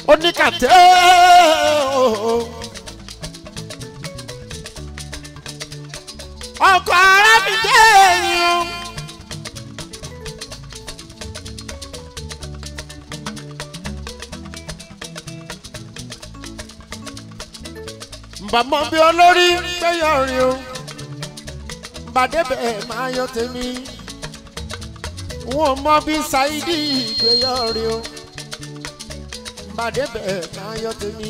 oníkàtẹ́ ooo. ọkọ̀ ara mi jẹ́ èèyàn. mbàmọ́ bí olórí gbẹ́yọ̀ rí o bàdébẹ̀ máa yọ tèmi wọn mọ bí ṣáídì gbẹ́yọ̀ rí o bàdébẹ̀ máa yọ tèmi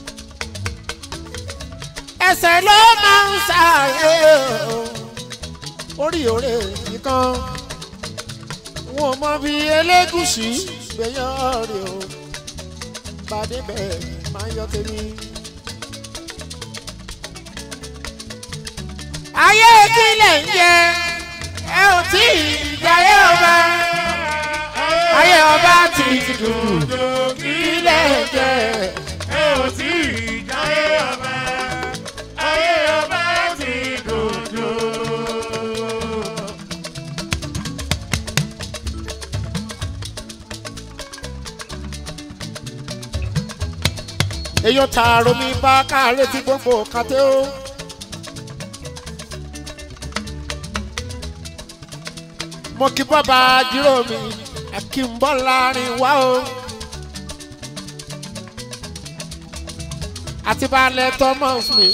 ẹsẹ̀ ló máa ń ṣàyè o orí òrè nìkan wọn mọ bí elégùsì gbẹ́yọ̀ rí o bàdébẹ̀ máa yọ tèmi. ayé kílẹ̀ ń jẹ ẹ ò tí ì jayé ọba ayé ọba ti dùn kílẹ̀ ń jẹ ẹ ò tí ì jáyé ọba ayé ọba ti dòdò. èèyàn tààrọ mi bá káàárẹ̀ tí gbogbo kàtẹ́ ó. mo kí bàbá jírò mi àkínbọ́ láàrin wá o. àti balẹ̀ thomas mi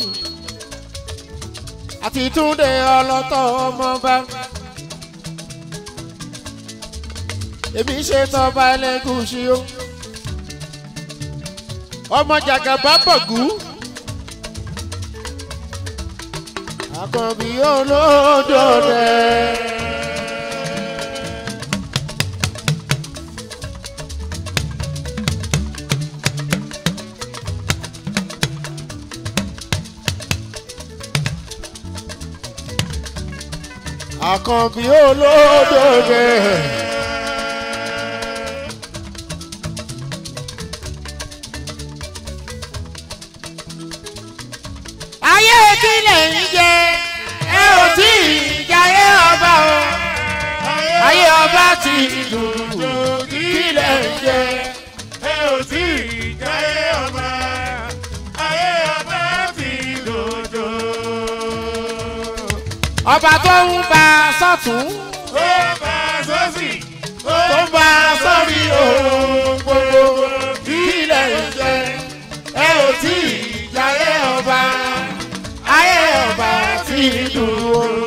àti túnde ọlọ́tọ̀ ọmọọba. èmi ṣe tọ́ba ẹlẹ́gùsì o. ọmọ jàgàbá bọ̀gú. àkànbí olódò rẹ̀. àkànbí olódòdè. ayé kílẹ̀ ń jẹ ẹ ò tí ì jayé ọba o ayé ọba ti dùn kílẹ̀ ń jẹ. ẹ ò tí ì jáyé ọba ayé ọba ti dòdò. ọba tó ń bá a sọ́tún ó bá a sọ́sì ó tó ń bá a sọ́rí òun gbogbo kílẹ̀ ń jẹ ẹ ò tí ì jayé ọba ayé ọba ti dùn o.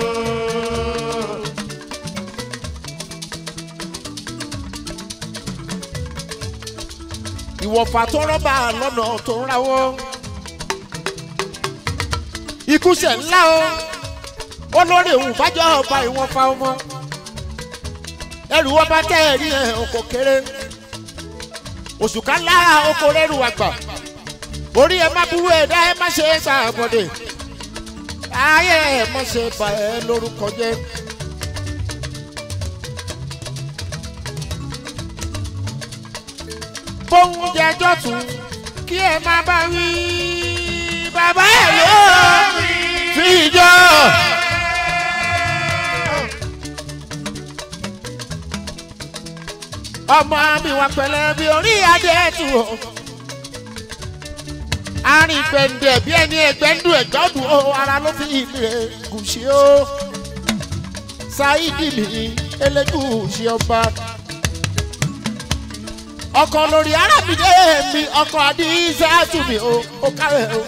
ìwọ̀fà tó rọ́bà lọ́nà tó ń rawọ́. ikú ṣẹ̀ ńlá o olórí òun bájọ́ ọba ìwọ̀n fa ọmọ ẹrù wọn bá tẹ́ ẹ̀rí ẹ̀ ọkọ̀ kéré oṣù kan lára oko rẹ́rù àgbà orí ẹ má burú ẹ̀dá ẹ má ṣe é ṣàbọ̀dẹ̀ ayé ẹ má ṣe bà ẹ lórúkọ jẹ́. bóun jẹjọ́ tún kí ẹ má bá wí bàbá ẹ yóò fi jọ. ọmọ mi wà pẹ̀lẹ́ bí orí adé tù ó. arìn gbẹ̀ǹdẹ̀ bí ẹni ẹgbẹ́ndù ẹ̀gbọ́dù ó ara ló fi ìlẹ̀ gùsì ó. ṣáídì mi elégùsì ọba. ọkọ lórí arábìnrin mi ọkọ àdìsẹ́tù mi ó ó kárẹ̀ ó.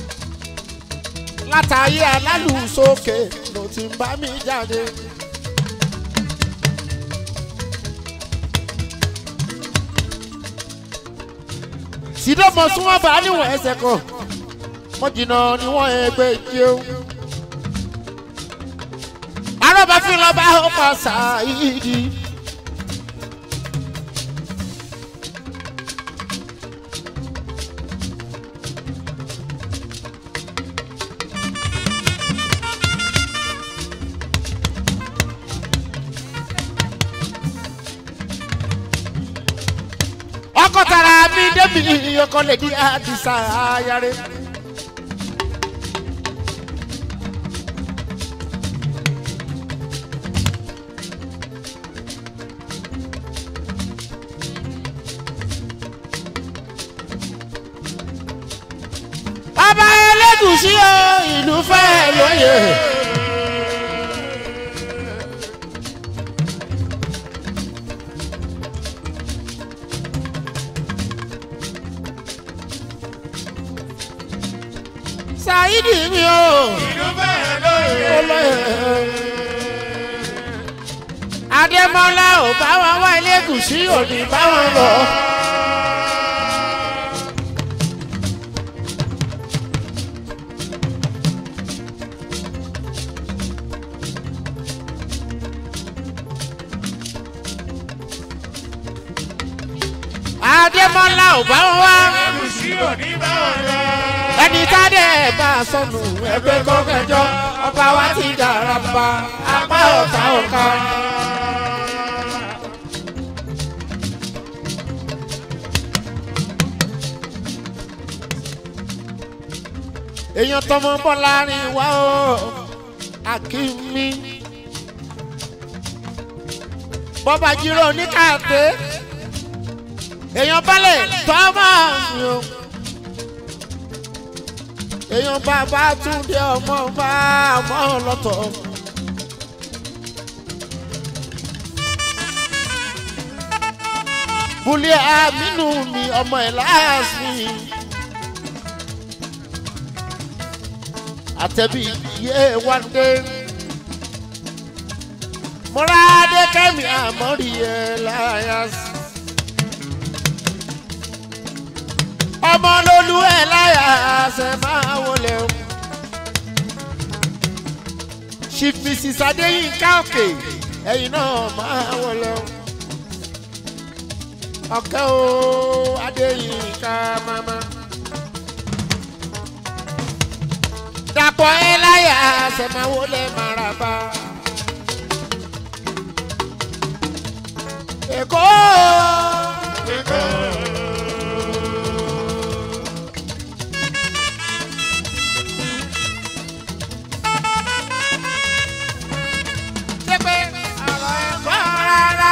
látàyé alálùsókè ló ti ń bá mi jáde. sídọ́mọ̀ sún wọn bá níwọ̀n ẹsẹ̀ kan wọ́n jìnnà níwọ̀n ẹgbẹ́ ìjẹun. arọ́bàfin lọ́ba ó pa ṣáìdì. ọkọ tara mi débi ọkọ lè di àdìsá ayáré. ìlú fẹ́ lóye. Saidi mi o, ìlú bẹ́ẹ̀ lóye. olóye. Adémọ́lá ò bá wọn wá ilé gùsí òní bá wọn lọ. Adémọ́lá ò bá wọn wá. Ẹ̀gúsí òní bá wọn lọ. ẹni tádé bá a sọnù ẹgbẹ́ kọ́kẹ́jọ ọba wa ti dára pa apá ọ̀tá ọ̀ka. èèyàn tọmọ bọ́lá rìn wá o akínmi bọ́bá jírò ní káàté èèyàn balẹ̀ tọ́mọ̀ mi o èèyàn bàbá túndé ọmọ bá ọmọ lọ́tọ̀. Bùlẹ̀ àmínú mi ọmọ ẹ̀ láàsì. Àtẹ̀bí yé wáńdé. Mọ́rádé kẹ́mi àmọ́rí ẹ̀ láyàsì. ọmọ lolú ẹ láyà ṣe máa wọlé o. chief mrs adéyínká òkè ẹ̀yin náà máa wọlé o. ọ̀kẹ́ o adéyínká mama. dàpọ̀ ẹ láyà ṣe máa wọlé maraba. èkó. ṣé pé ọ̀rọ̀ ẹ̀kọ́ rárá.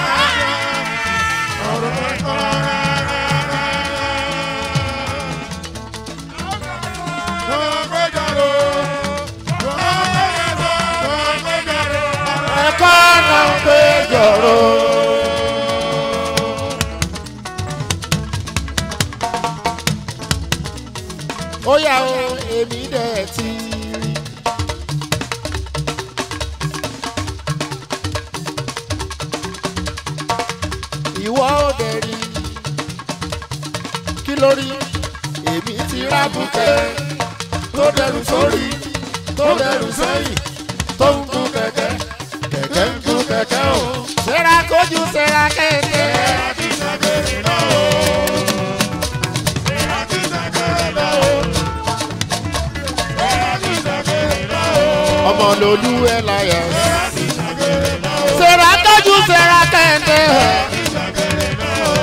Ọ̀rọ̀ ẹ̀kọ́ rárá. Lọ́gbẹ́jọ́rò. Lọ́gbẹ́jọ́rò. Lọ́gbẹ́jọ́rò. ẹ̀kọ́ náà ń pé jọ̀rọ̀. ó yà ó èmi dẹ̀ ti rí. ìwọ ò dẹ̀ rí. kí ló rí? èmi ti rábùkẹ́ tó dẹrù sórí tó dẹrù sẹ́yìn tó ń gun kẹ̀kẹ́ kẹ̀kẹ́ ń gun kẹ̀kẹ́ o. sẹ́ra kójú sẹ́ra kẹ̀kẹ́. Láti ṣàgbèrè náà o. Láti ṣàgbèrè náà o. Láti ṣàgbèrè náà o. ọmọ lolú ẹ láyà. Láti ṣàgbèrè náà o. sẹ́ra kójú sẹ́ra kẹ̀kẹ́. Láti ṣàgbèrè náà o.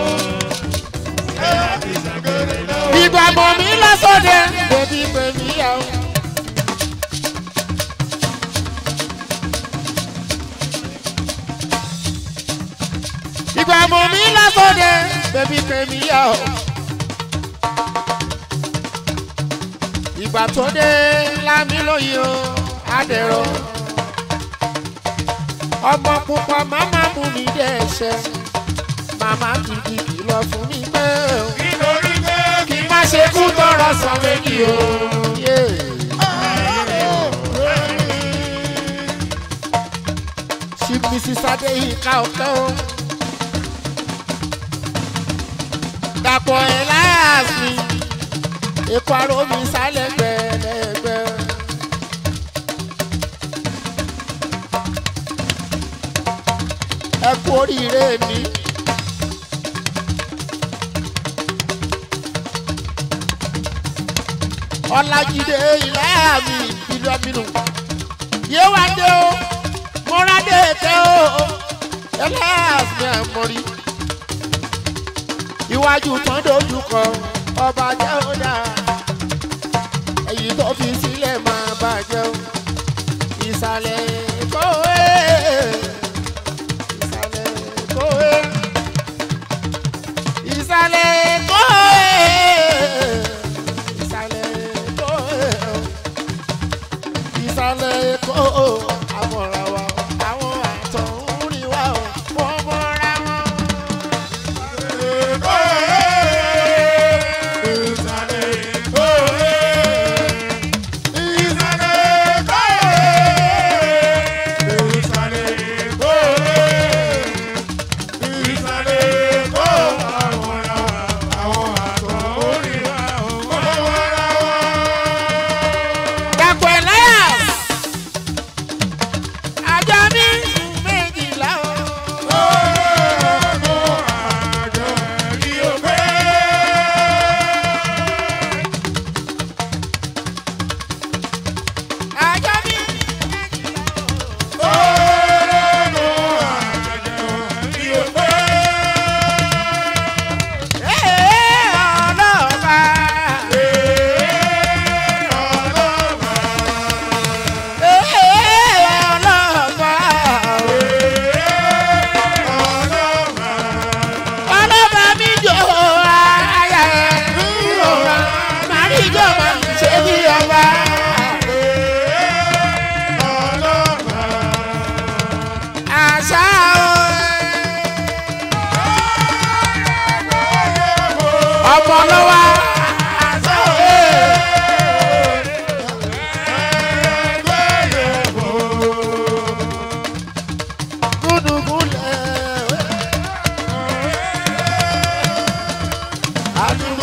Láti ṣàgbèrè náà o. ìgbà mọ̀ mí lọ́sọ̀dẹ̀ bèbí bèbí yà ó. ìgbà mọ̀ mí lọ́sọ̀dẹ̀ bèbí bèbí yà ó. ìgbà tó dé lámì lóye o adẹ̀rọ. ọmọ pupa màmá mú mi dẹ́sẹ̀ màmá kìkì kìlọ̀ fún mi pé o Nítorí pé kí n má ṣe kú tọrọ sàn méjì o. ṣí mrs adéyínká ọ̀kẹ́ o. dàpọ̀ ẹ̀ láàfin èkó aró mi sálẹ̀ gbẹ̀lẹ́gbẹ̀. ẹ kú oríire mi. ọlájídé ìlàyà mi ìlú aminu yéwádé o mọ́rádé tẹ́ o ẹlẹ́yà mi àmọ́rí iwájú tán dojú kọ ọba jẹ́ ó dáa èyí tó fi sílẹ̀ máa bàjẹ́ o ìsàlẹ̀ kówé ìsàlẹ̀ kówé ìsàlẹ̀ kówé ìsàlẹ̀ kówé ọmọ lọ́wọ́ gúdúgúlẹ̀ àdúgbò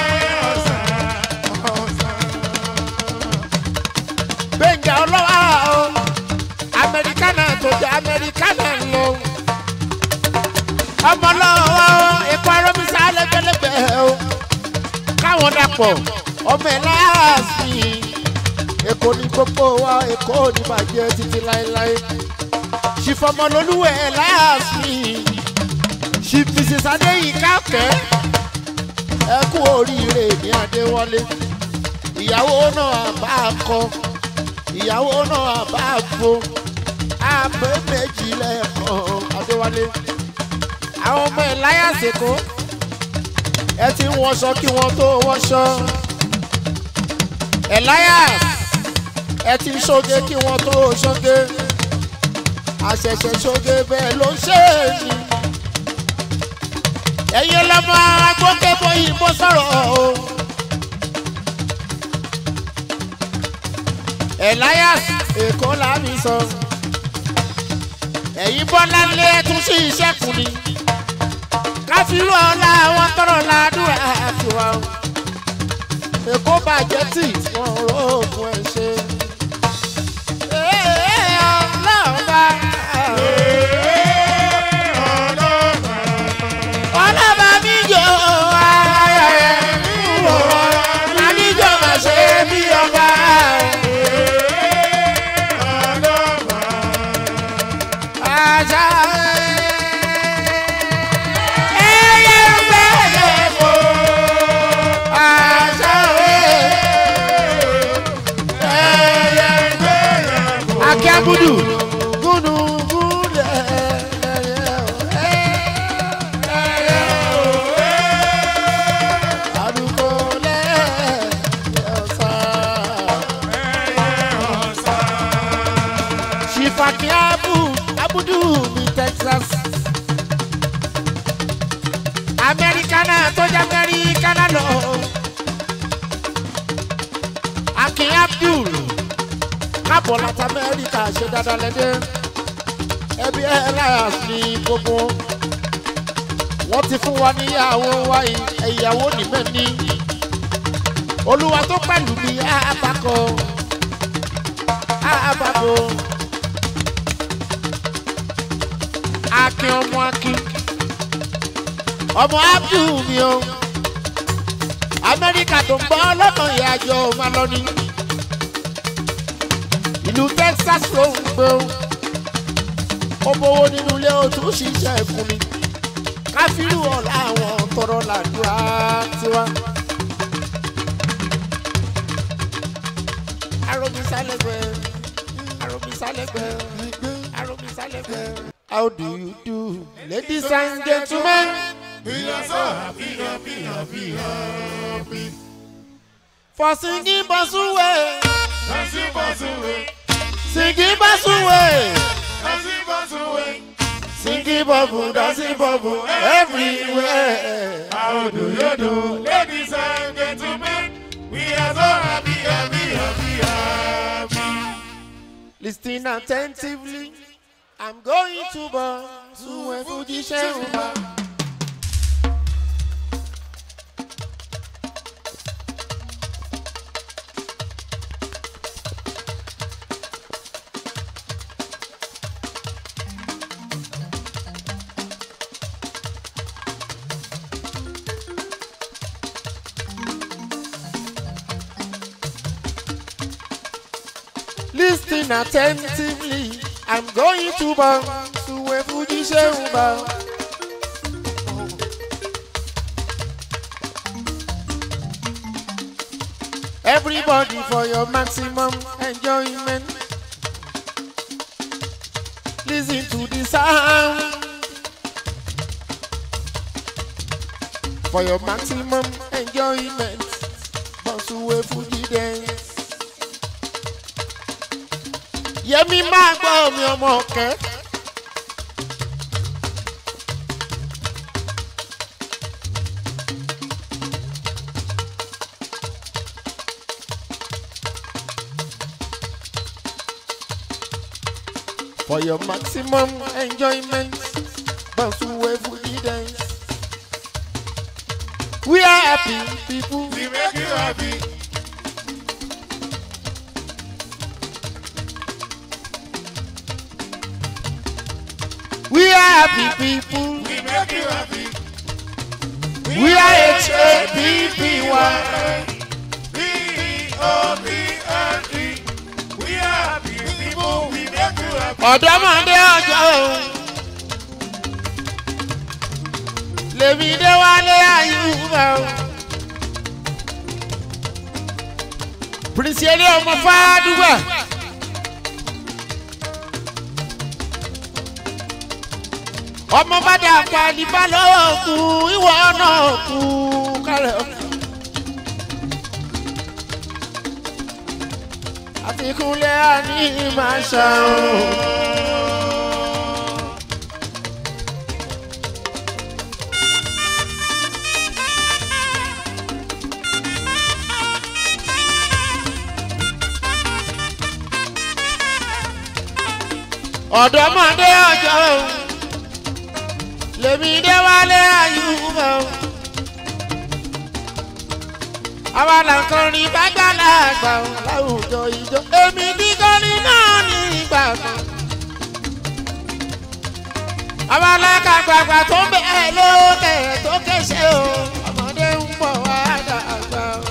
gbẹ̀ngà ọlọ́wọ́ o amẹ́ríkánà tó jẹ́ amẹ́ríkánà lọ ọmọ lọ́wọ́ ikú arọ́bísà lẹ́gbẹ̀lẹ́gbẹ̀ o káwọn dàpọ̀ ọmọ ẹ̀ láàfin èkó ní gbogbo wa èkó ní bàjẹ́ títí láéláé ṣìfọmọlólúwẹ̀ láàfin ṣì mrs adéyínká kẹ́ ẹ kú oríire ní adéwọlé ìyàwó náà bá a kọ ìyàwó náà bá a gbo àpè méjì lẹ́ẹ̀kan adéwálé àwọn ọmọ ẹ̀ láyà sèkó ẹ ti ń wọṣọ kí wọ́n tó wọṣọ elias ẹ ti ń ṣoge kí wọ́n tó ṣoge àṣẹ̀ṣẹ̀ ṣoge bẹ́ẹ̀ ló ń ṣe é ní. ẹ̀yin ọlọ́mọ agbókèbó yìnbó sọ̀rọ̀ o. elias èkó làmì sọ ẹ̀yin bọ́lá lé tún sí iṣẹ́ kù ni káfíńrú ọ̀la wọn tọrọ ládùúrà àfiwá o èkó bàjẹ́ tí wọ́n rò fún ẹ ṣe. Ee, ọlọ́ọ̀bá. ọlọ́ba mi jọ ayẹyẹ wò lábí jọ máa ṣe bí ọba. Àṣà ẹyẹ bẹ́ẹ̀ fò. Àṣà ẹyẹ akíábùdù gúdù gúdù àdúgbò lẹ́yọ̀sán. ṣìfàkì abu abudu ní texas. amẹ́ríkánà tó jẹ́ amẹ́ríkánà lọ. akin abdul káàbọ̀ láti amẹ́ríkà ṣe dáadáa lẹ́dẹ́ ẹbí elias ní gbogbo wọ́n ti fún wa níyàwó wa ìyàwó níbẹ̀ ní olúwa tó pẹ̀lú mi àbákọ àbábọ̀ akin ọmọ akin ọmọ abdul mi o amẹ́ríkà tó ń bọ́ lọ́nà ìyàjọ́ máa lọ ní ìlú texas ló ń gbé o ó bówó nínú ilé o tún ṣiṣẹ́ fún mi káfíńrù ọ̀la àwọn tọrọ làdúrà tiwa. aromisalẹgbẹ aromisalẹgbẹ aromisalẹgbẹ. how do you do ladies and gentlemen. for singing basuwe singing basuwe singing bubble dancing bubble everywhere. How do you do, ladies and gentlemen? We are so happy, happy, happy, happy. Listen attentively. I'm going to bar to a Fuji Shemba. Listen attentively. I'm going to bar to a Fuji Shemba. Everybody for your maximum enjoyment. Listen to the sound. For your maximum enjoyment. Bonsuwe Fuji dance. Yẹmi máa gbọ́ mi ọmọ ọ̀kẹ́. For your maximum enjoyment, bounce away for the dance. We are happy people. We make you happy. We are happy people. We make you happy. We are H-A-P-P-Y. P-O-P-L-E. We are happy people. We make you happy. ọ̀dọ́mọdé ọjọ́ òun lèmi dé wálé àyùbá o. pírísì eré ọmọ fàdúgbà. ọmọ bàdà pàdíbà lọ́wọ́ kú ìwọ náà kú kálẹ̀. àfikúnlé àní máa ṣàrùn. ọ̀dọ́mọdé ọjọ́ òun lèmi dé wálé àyùbá o. àwa làǹkan rí bágbálá àgbà o láwùjọ ìjọ èmi dígọ́lì náà ní ìgbà kan. àwa làkàgbàgbà tó bẹ̀ẹ́ lókè tó kéṣe o ọmọdé ń bọ̀ wá dàgbà o.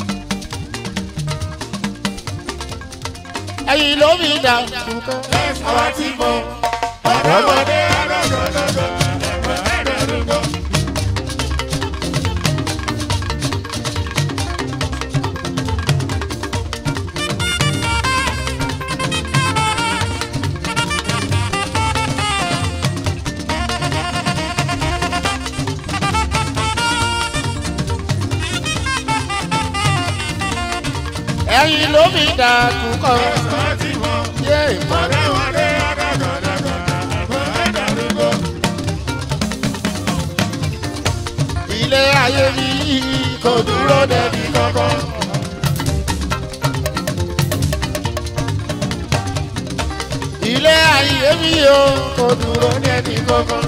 ẹ̀yin ló mi dà kúkọ́ àwa ti mọ̀ ọ̀dọ́mọdé Ọ̀dọ́mọdé ọlọ́dọọdọ ẹ̀gbọ́n ẹ̀dọ́dúgbò. ẹ̀yin ló mi dà kúkọ́ Ẹ̀gbọ́n ti mọ̀. yé ìmọ̀. Ọ̀dọ́mọdé ọlọ́dọọdọ ẹ̀gbọ́n ẹ̀dọ́dúgbò. ilé ayé mi kò dúró dẹbi kankan. ilé ayé mi o kò dúró dẹbi kankan.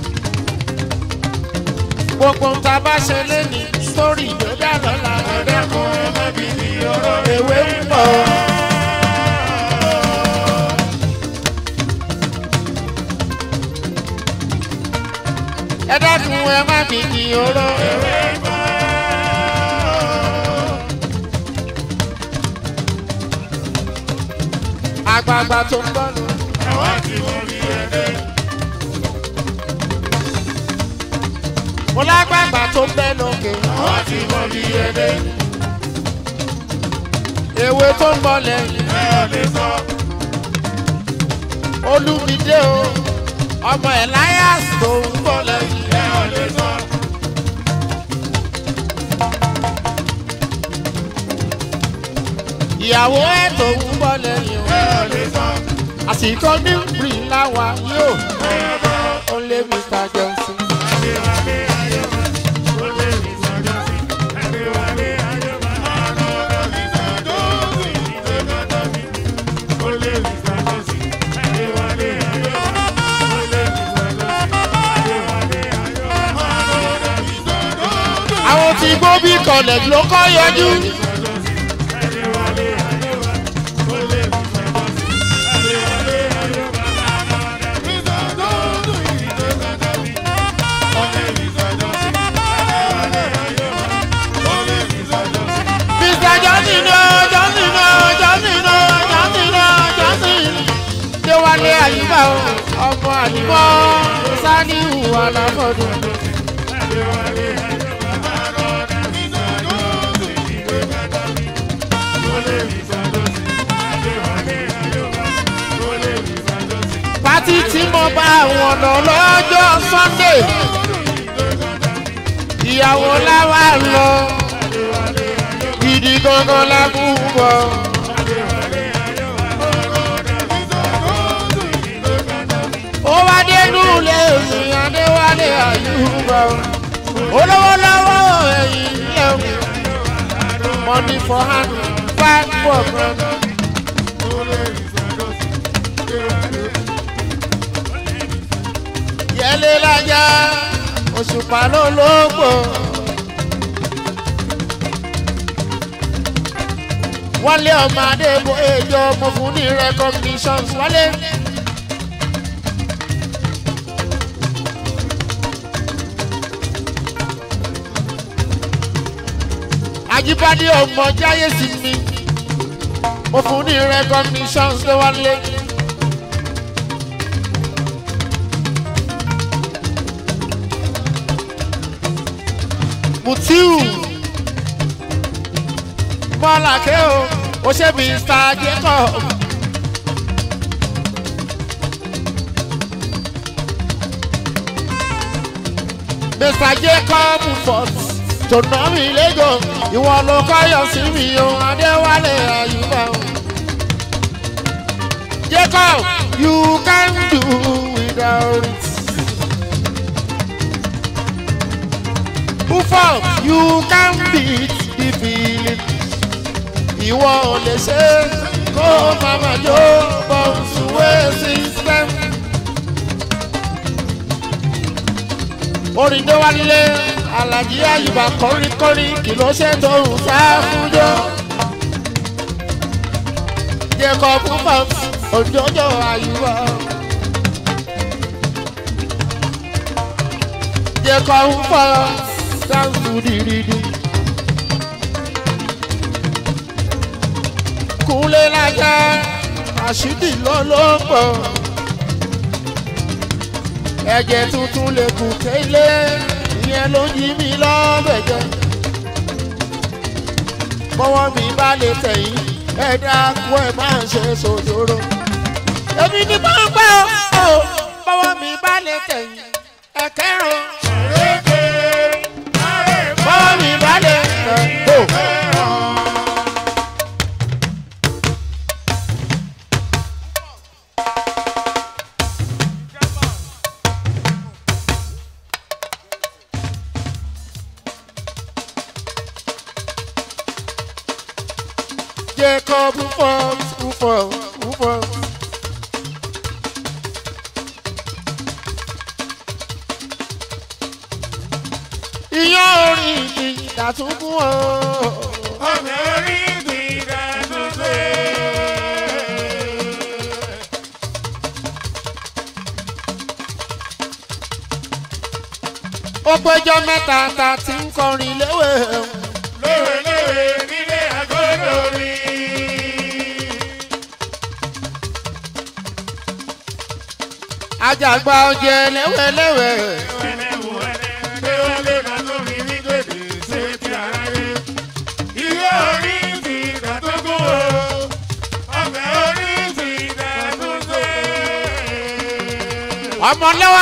gbogbo ń ta bá ṣe léni sórí ìgbéga lọ́la ẹ̀dẹ́kun Ọmọbìnrin ọ̀rọ̀ ewé ń bọ̀. ẹ̀dẹ́kun ẹ má bìkì oró. àgbààgbà tó ń bọ̀ lọ. àwọn tí wọ́n rí ẹ̀dẹ́. mo lágbàgbà tó ń bẹ́ lókè. àwọn tí wọ́n rí ẹ̀dẹ́. ewé tó ń bọ̀ lẹ́yìn. ẹ ò lè sọ. olùmídé o ọmọ elias tó ń bọ̀ lẹ́yìn. ẹ ò lè sọ. ìyàwó ẹ̀ tó ń bọ̀ lẹ́yìn. ẹ ò lè sọ. àsìkò ní rí láwa yóò. ó lé mr johnson. Adéwálé Ayọ̀bá, ó lè rí sọ́jọ́ sí. Adéwálé Ayọ̀bá, ọ̀nà mi sọ́jọ́ sí. Ìdókòtò mi, ó lè rí sọ́jọ́ sí. Adéwálé Ayọ̀bá, ó lè rí sọ́jọ́ sí. Adéwálé Ayọ̀bá, ọ̀nà mi sọ́jọ́ sí. àwọn tí gbóbi college ló kọ́ yọjú. Adéwálé Ayọ̀bá, ó lè rí sọ́jọ́ sí. Adéwálé Ayọ̀bá, ọ̀nà mi sọ́jọ́ sí. Ìdókòtò mi, ó lè rí sọ́jọ́ sí. Adéwálé Ayọ̀bá, ó lè rí sọ́jọ́ sí. mr johnson o johnson o johnson o johnson o johnson. déwálé àyíká o ọmọ àdìmọ́ saniu aláfọ̀dún. pátí tí mo bá wọn lọ lọ́jọ́ sunday ìyàwó láwa lọ gidi gangan lábúbọ̀. ó wá dénú lé mi adéwálé àyùbá olówó lọ́wọ́ ẹ̀yìn lẹ́wọ̀n money for hand five for brother. tẹ̀lé lájà òṣùpá ló lógbò. wálé ọmọ adébó èjọ mo fún ní recognitions wálé. àjíbádé ọmọ jáyé sí mi mo fún ní recognitions ló wálé. mutiu mọ́làkẹ́ o ó ṣe mr jacob. mr jacob fort tònàmì lẹ́gọ̀ ìwọ ló kọ́yọ̀ sí mi o adéwálé àyùbá o. jacob you can do without it. Buford, you can beat the feeling. Ìwọ ò lè ṣe kó màmá jó bọ̀nsúwé system. Orin tó wá nílé Àlàjí Àyùbá kọríkọrí kì ló ṣe tó ń sá fúnjọ́. Jẹ́kọ̀ Buford, òjòjò Àyùbá. Jẹ́kọ̀ Buford dáńsù dìrìdì. Kúnlé lájà àṣídì lọ́lọ́pọ̀. Ẹ̀jẹ̀ tuntun lè kù kélé, ìyẹn ló yí mi lọ́bẹ̀ jẹ. Bọ́wọ́ mi bá lè tẹ̀yìn, ẹ dákú ẹ máa ń ṣe sòjòrò. Èmi ni mo ń gbọ́ ọ́, bọ́wọ́ mi bá lè tẹ̀yìn, ẹ kẹ́rùn. Bọ́wọ́ mi bá lè tẹ̀yìn. Jacob Rufus, Rufus, Rufus. Iyán orin mi dàtúnkún o. Ọ̀nà orí ìgbìdá tó ṣe. Ó péjọ mẹ́ta ta ti ń kọrin léwé. Léwéléwé nílé àgọ́dọ̀ mi. Àjàgbá ọjẹ léwéléwé. Ẹlẹ́wù ẹlẹ́ léwélé ká tó fi ní gbèdé ṣe ti aráyé. Ìwé orí ìgbìdá tó gún o. Ọ̀nà orí ìgbìdá tó ṣe. Ọmọlẹ́wà.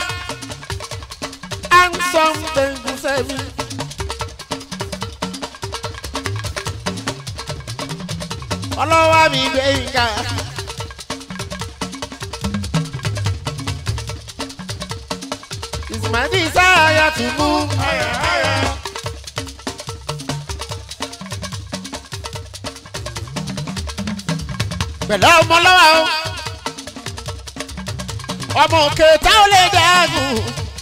Handsome tẹ̀gùn sẹ́mi. Ọlọ́wà mi gbé ìka. Ìsìmọ̀dé sáyà tún mú. Ayà ayà. pẹ̀lú ọmọlọ́wà o. ọmọ òkè táwọn lè dàgùn.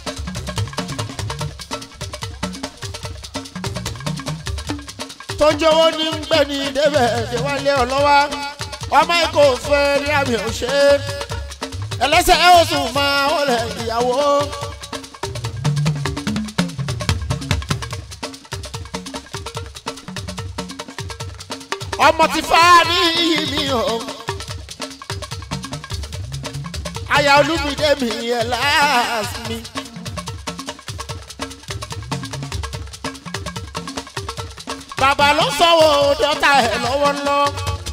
tó ń jọwọ́ ní ń gbé ní débẹ̀ déwálé ọlọ́wà ọmọ ikọ̀ fẹ́ ní àmì òṣè ẹlẹ́sẹ̀ oṣù máa wọlé ìyàwó. ọmọ ti fa ní iyì mi o. aya olúmídé mi ẹ̀ láàsì mi. bàbá ló sọ̀wọ́ dọ́tà ẹ̀ lọ́wọ́lọ́.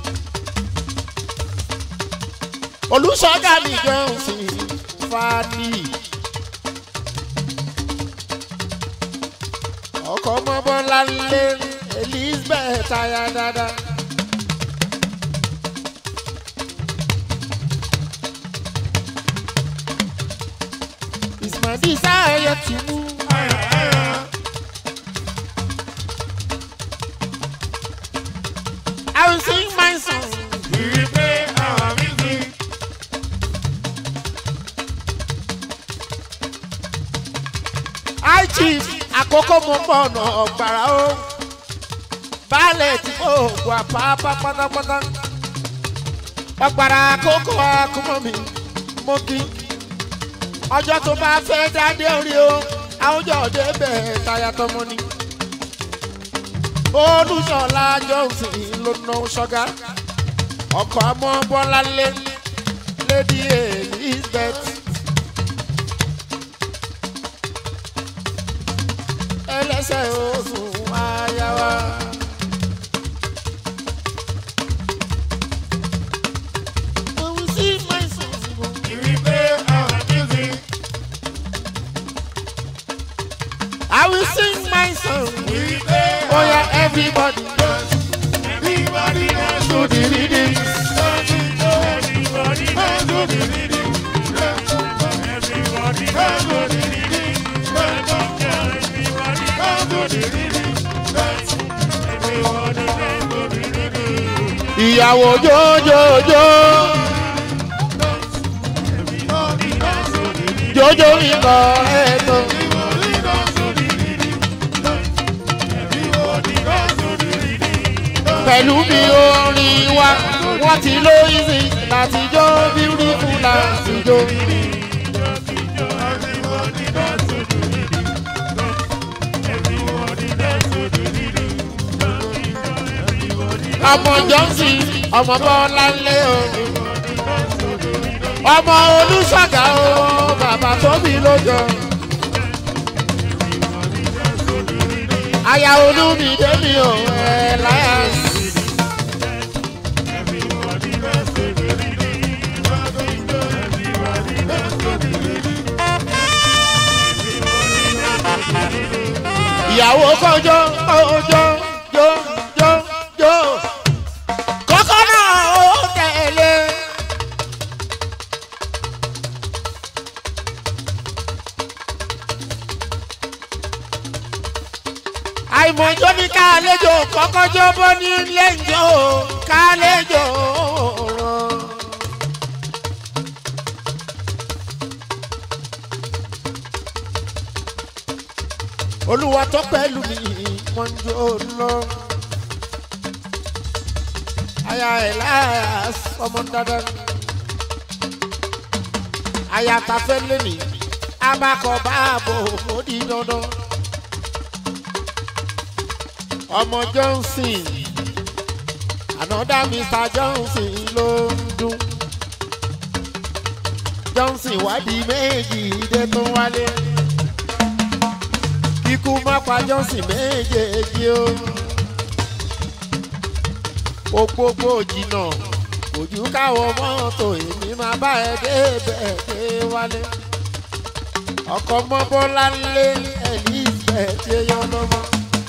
olùsọ̀gá mi jẹun sí fani. ọkọ̀ mọ́bọ́lá lé elizabeth aya dáadáa. ìsìmọ̀dí sáyẹ̀ tì mú. Ayà ayà. I will sing my song. Ìrí pé àwọn mi ti. chief àkókò mo pọ̀ ọ̀nà ọ̀gbàrà o baálẹ̀ tí kò gbọ́ àpápá pátápátá ọ̀gbàrà àkókò àkúmọ̀ mi mo kí ọjọ́ tó bá fẹ́ dáadé orí o àwùjọ òde bẹ́ẹ̀ táyà tọmọ ni olùsọ̀lá johnson ló ná ṣọ́gá ọkọ̀ àmọ́ bọ́láńlé lady elizabeth. ẹlẹ́sẹ̀ oṣù ayáwa. Òun sí máa ń sùn sí wọn. We play our music. I will sing my song. We play Oh yeah, everybody dance Everybody dance to the rhythm. Everybody dance to the rhythm. Everybody dance to the rhythm. Everybody dance to the rhythm. Everybody dance to the rhythm. Ìyàwó jójójó, Everybody dance to the rhythm. jójó ikọ̀ ẹ̀tọ́. Everybody dance to the rhythm. Everybody dance to the rhythm. Pẹ̀lú bí orin wa, wọ́n ti ló easy láti jó beautiful láti jó. Everybody dance to the rhythm. Everybody dance to the rhythm. Ọmọ Johnson, ọmọ Bọ́láńlé o. Ọmọ Olúṣọ̀gá o, bàbá tóbi lójó. Aya Olúmídé mi ò ẹ̀ láyà. ìyàwó kọjọ kọjọ jó jó jó kọ́kọ́ náà ó tẹ̀lé. àìmọ̀jọ́ ní kálẹ́jọ́ kọ́kọ́jọ́ bọ́ ní lẹ́jọ́ kálẹ́jọ́ rán. olúwa tó pẹ̀lú mi wọ́n ń jó lọ. aya ẹ̀ láyà ọmọ dandan. aya ta fẹ́ lẹ́nì abakọ̀ báàbò ó di dandan. ọmọ johnson ànádá mr johnson ló ń dún. johnson wádìí méjì dé tó wálé kíkú má pa johnson méjèèjì o. òpópó jìnnà ojú káwọ mọ́tò èmi máa bá ẹ débẹ̀ dé wálé. ọkọ̀ mọ́bọ́lá lé elizabeth yẹyọ lọ́mọ.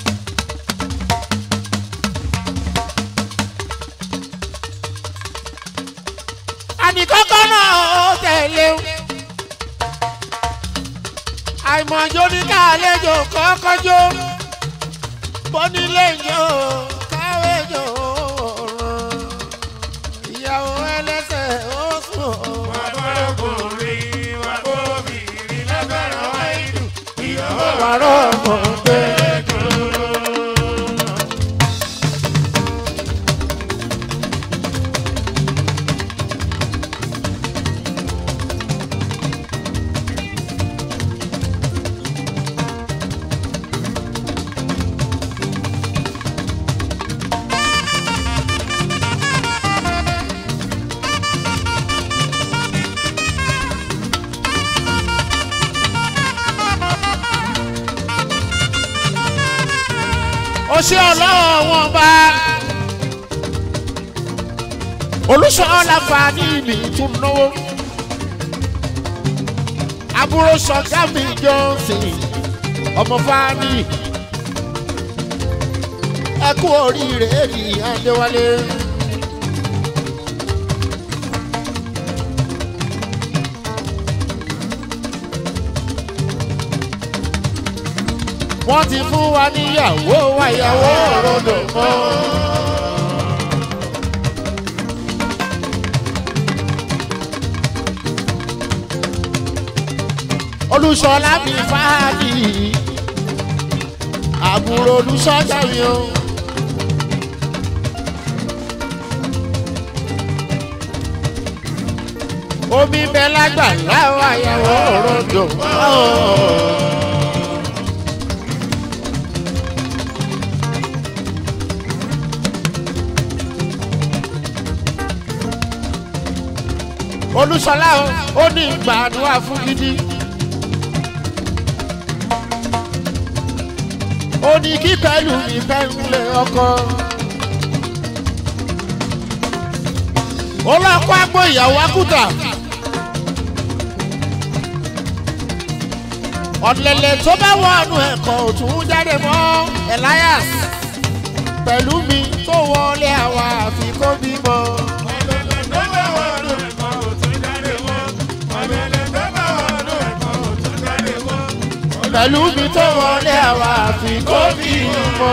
àníkọ́kọ́ náà ó tẹ̀lé o àìmọ̀jọ́ ní káàlejò kọ́kọ́jọ́ bọ́nílé yó káwéjò ràn ìyàwó ẹlẹ́sẹ̀ ó sùn ó. Ọkùnrin wa obìnrin lágbára wáìdù. Ìyàwó wàrọ̀ ọmọ pé ó ṣe ọlọ́wọ́ wọn bá olùsọ̀ọ́lá fani mi tún náwó àbúrò sọ̀gá mi johnson ọmọ fani ẹ kú oríire ní adéwálé. wọ́n ti fún wa níyàwó wa ìyàwó òrodò mọ́. olùṣọ́lá mi fáàlì àbúrò olùsọ́jà mi o. omi bẹ lágbà láwọn àyàwó òròjò. olùsọlá o ó ní gbàdúrà fún gidi. ó ní kí pẹ̀lú mi fẹ́ ń lé ọkọ. ó lọ kó àgbo ìyàwó akúta. ọ̀lẹ̀lẹ̀ tó bá wọnú ẹ̀kọ́ òtún jáde mọ́ elias pẹ̀lú mi tó wọlé àwa àfi kó bímọ. Ọ̀lẹ̀lẹ̀ tó bá wọnú ẹ̀kọ́ òtún jáde mọ́. Ọ̀lẹ̀lẹ̀ tó bá wọnú ẹ̀kọ́ òtún jáde mọ́. pẹ̀lú mi tó wọlé àwa àfi kó bímọ.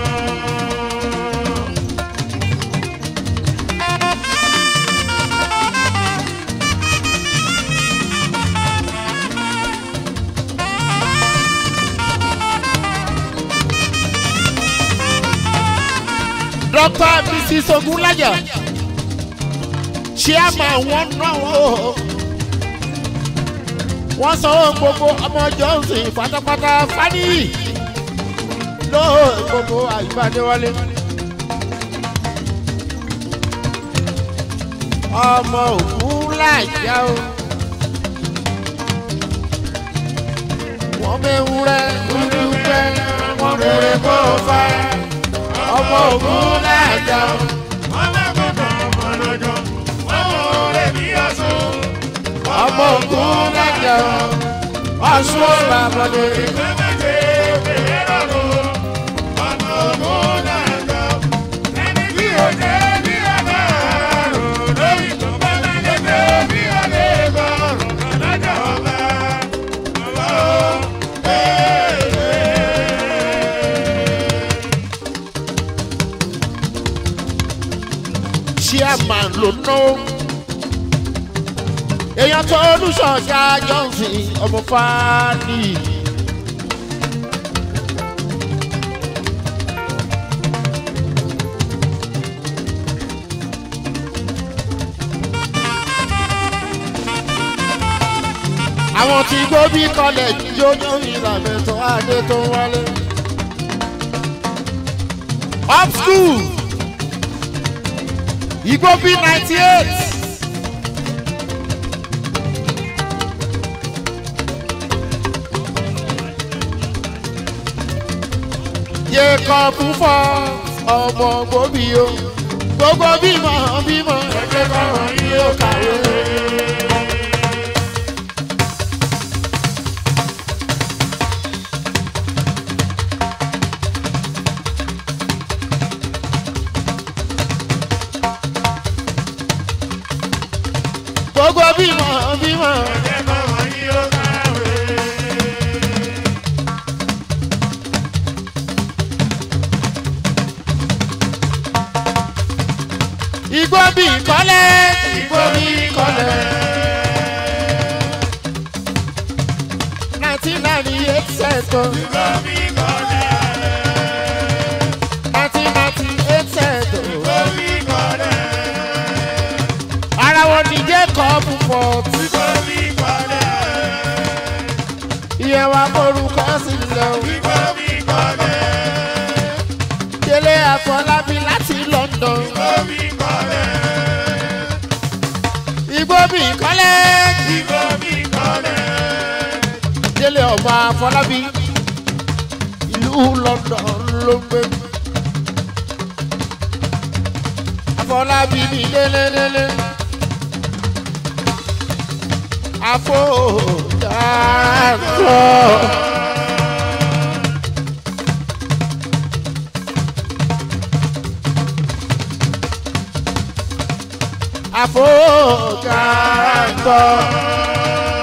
dr mrs ogunlaja chairman wọn náwó wọn sanwó gbogbo ọmọ johnson pátápátá fani lóò gbogbo àyíbádéwálé. ọmọ ògúnlájà o wọ́n mẹ́wúrẹ́ dúdúpẹ́ wọ́n mẹ́rẹ́ kó fẹ́ ọmọ ògúnlájà o. ọmọ ogun lájà ọsùn ọba àbọdé. chairman ló ná èèyàn tó olùsọ̀ọ́jà johnson ọmọ fani. àwọn tí gbóbi kọlẹ̀jì jójó ìlànà tó adé tó wálé. up school igbóbi ninety eight. yé kan fún fọ ọmọ gbòbí o gbogbo bímọ bímọ ẹgbẹ́ kan yìí ó kàwé. gbogbo bímọ bímọ. igbó bí kọ́lẹ́ igbó bí kọ́lẹ́. nineteen ninety eight sẹ́tọ̀. nineteen ninety eight sẹ́tọ̀. ara wọn ní jẹ́ kọ́ọ̀bù fọ́ọ̀tù. ìyẹn wa morúkọ sílẹ̀ o. délé àfọlábí láti london. igbó bí kọ́lẹ́. délé ọmọ àfọlábí ìlú london ló ń gbé. àfọlábí ní délédélé. àfọ̀dàkọ̀. àfọ̀dàkọ̀.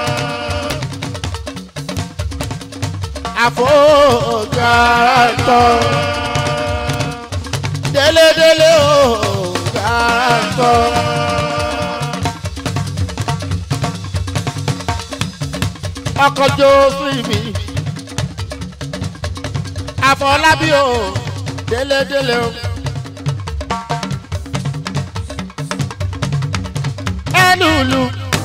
àfọ̀dàkọ̀. délédélé o dàkọ̀. ọkọ̀ jó sí mi àfọlábí o délédélé o. ẹlùlù.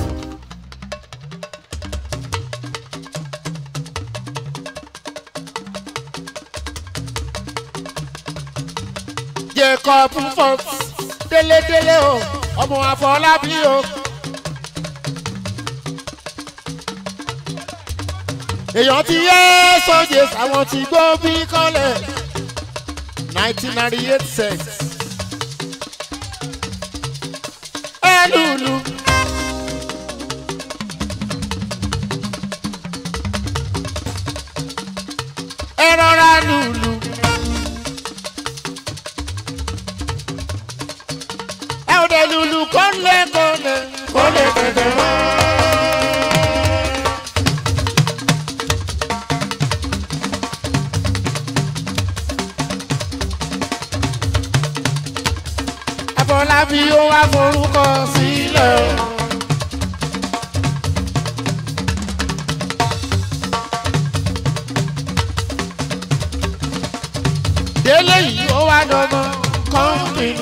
jacob fox délédélé o ọmọ àfọlábí o. èèyàn ti yé sọ́jẹ́ àwọn tí gbó bí kọ́lẹ̀ nineteen ninety eight cents. ẹ lùlù. ẹ rọra lùlù. ẹ ò dé lùlù kọ́lẹ̀ kọ́lẹ̀ kọ́lẹ̀ kẹ̀kẹ́ mọ́. Afọlábí ó wá forúkọ sílẹ̀. Délé yìí ó wá dọ́gbọ́n kọ́ńpìnì.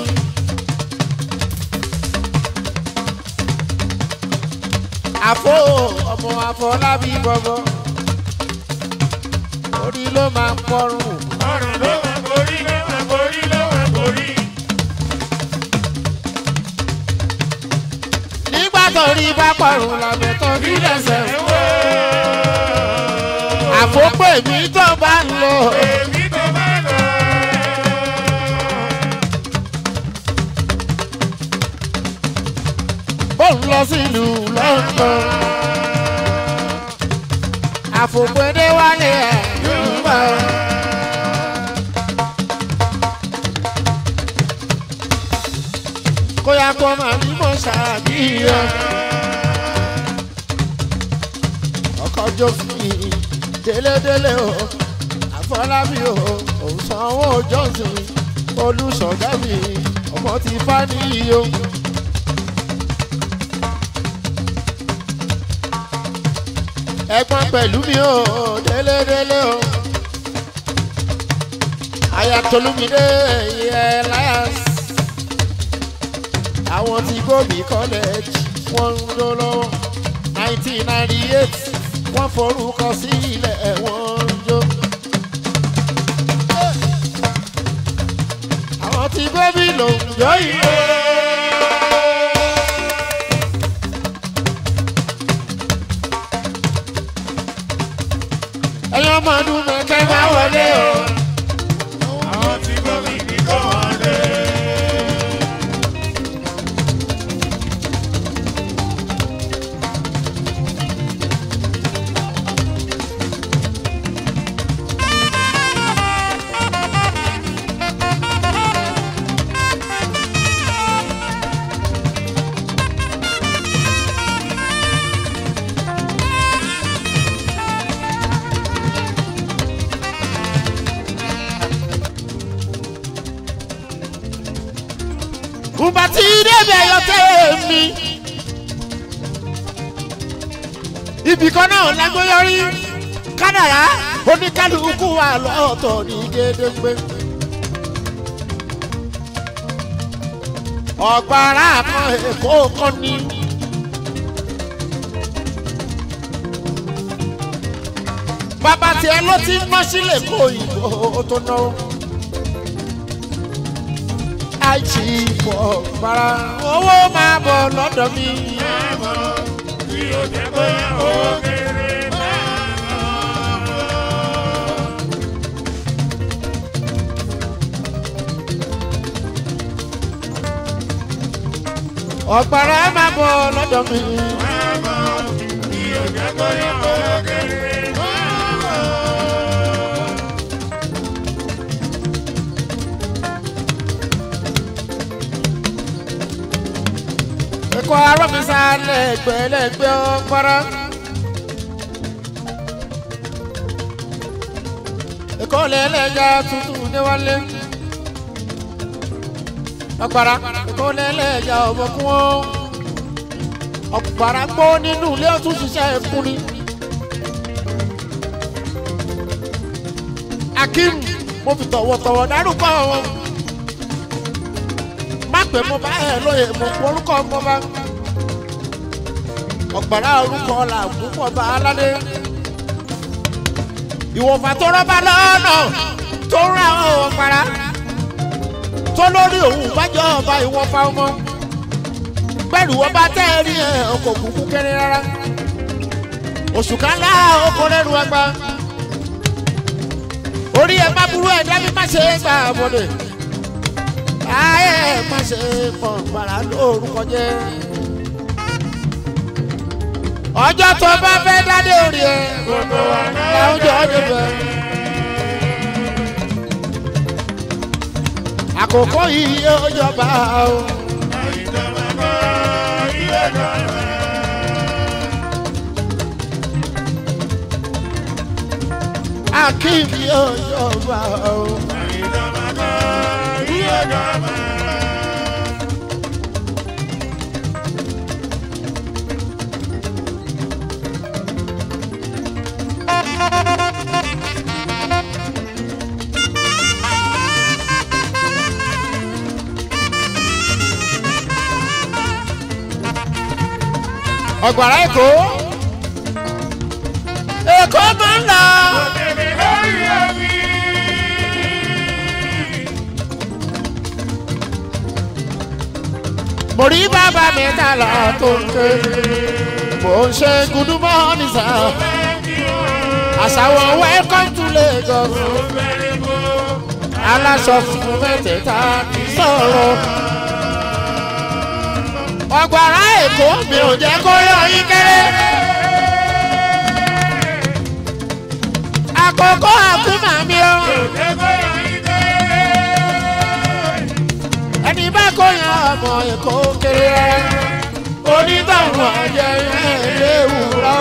Àfo ọmọ Afọlábí bọ̀bọ̀. Orí ló máa ń pọ́rùn. ọ̀rùn ló wà borí ló wà borí ló wà borí. Nígbà tó rí bá pọ̀rùn làbẹ̀ tó bí lẹ́sẹ̀. Àfópè mi tó bá ń lọ. èmi tó bá lọ. Bó ń lọ sílùú London. Àfòpédé wálé ẹ̀ Yorùbá. Kóyá kó máa ní mọ̀ ṣàbíyàn. Ọkọ̀ jófin délédélé o. Àfọlábí o. Òun sanwó Johnson. Olùsọ̀gá mi. Ọmọ ti fá níyì o. ẹ̀gbọ́n pẹ̀lú mi ò délédélé o. ayatolumide elias àwọn tí gómìn college wọ́n ń lọ lọ́wọ́ nineteen ninety eight wọ́n forúkọ sílẹ̀ wọ́n ń jó. àwọn tí gómìn ló ń jó yìí. ẹ̀yin ọmọ ọdún mẹ́kẹ́ máa wọlé o. àwọn tí gómìn ní kò wọlé. Bùbá tí débẹ̀ yọ tèmi. Ibì kan náà lágbóyọrí. Kádàrá oníkálukú wà lọ́tọ̀ ní gédéńgbé. Ọ̀gbàrá kan èkó kan ní. Bàbá tiẹ̀ ló ti ń ná sílẹ̀ kó ìbò tó náwó àìsí pọ̀ para owó máa bọ̀ lọ́dọ̀ mi. Àmọ́ tí ó jẹ́ pé ó kéré máa lọ. ọ̀pára máa bọ̀ lọ́dọ̀ mi. Àmọ́ tí ó jẹ́ pé ó kéré máa lọ. ẹ̀kọ́ arọ́ mi sálẹ̀ gbẹ̀lẹ́gbẹ̀ ọ̀pára. ẹ̀kọ́ lẹ́lẹ́jà tuntun níwálé. ọ̀pára ẹ̀kọ́ lẹ́lẹ́jà ọ̀bọ̀kún ọ́. ọ̀pára gbọ́ nínú ilé ọ̀tún ṣiṣẹ́ ẹ̀kún ni. akim mo fi tọ̀wọ̀tọ̀wọ̀ dárúkọ wọn má pè mo bá ẹ lóye mo pọ orúkọ mo bá ọ̀gbàrá orúkọ là púpọ̀ bá aládé ìwọ̀fà tó rọ́bà lọ́nà tó ń ra ọ̀gbàrá tó lórí òun bájọ́ ọba ìwọ̀fà ọmọ pẹ̀lú ọba tẹ́ ẹ rí ẹ ọkọ̀ kúkú kéré rárá oṣù kan lá oko lẹ́nu ẹgbà orí ẹ má burú ẹ dábí má ṣe gbà bọ̀dẹ̀ ayé ẹ má ṣe pọ̀ gbàrà lórúkọ jẹ́ ọjọ́ tó bá fẹ́ dádé orí ẹ Gbogbo wa náà láwùjọ ọdún bẹ́ẹ̀. àkókò yìí yóò jọba o. ìjọba kọ́ ilé ìjọba. akim yóò jọba o. Ìjọba kọ́ ilé ìjọba. ọ̀gbàrá èkó èkó máa ń lọ. Òkèlè lórí omi. mo rí bàbá mi ta lọ tó ń ké mo ń ṣe gudumọ́ nìsa àṣàwọ̀ welcome to Lagos aláṣọ fún mẹ́tẹ̀ẹ̀ta kì í sọ̀rọ̀ ọ̀gbàrá èkó mi ò jẹ́ kó yọ yín kéré. àkókò àkúmà mi o ẹni bá kó yan ọmọ èkó kéré onítọ̀hún ọ̀jẹ̀ yẹn léwu rọ.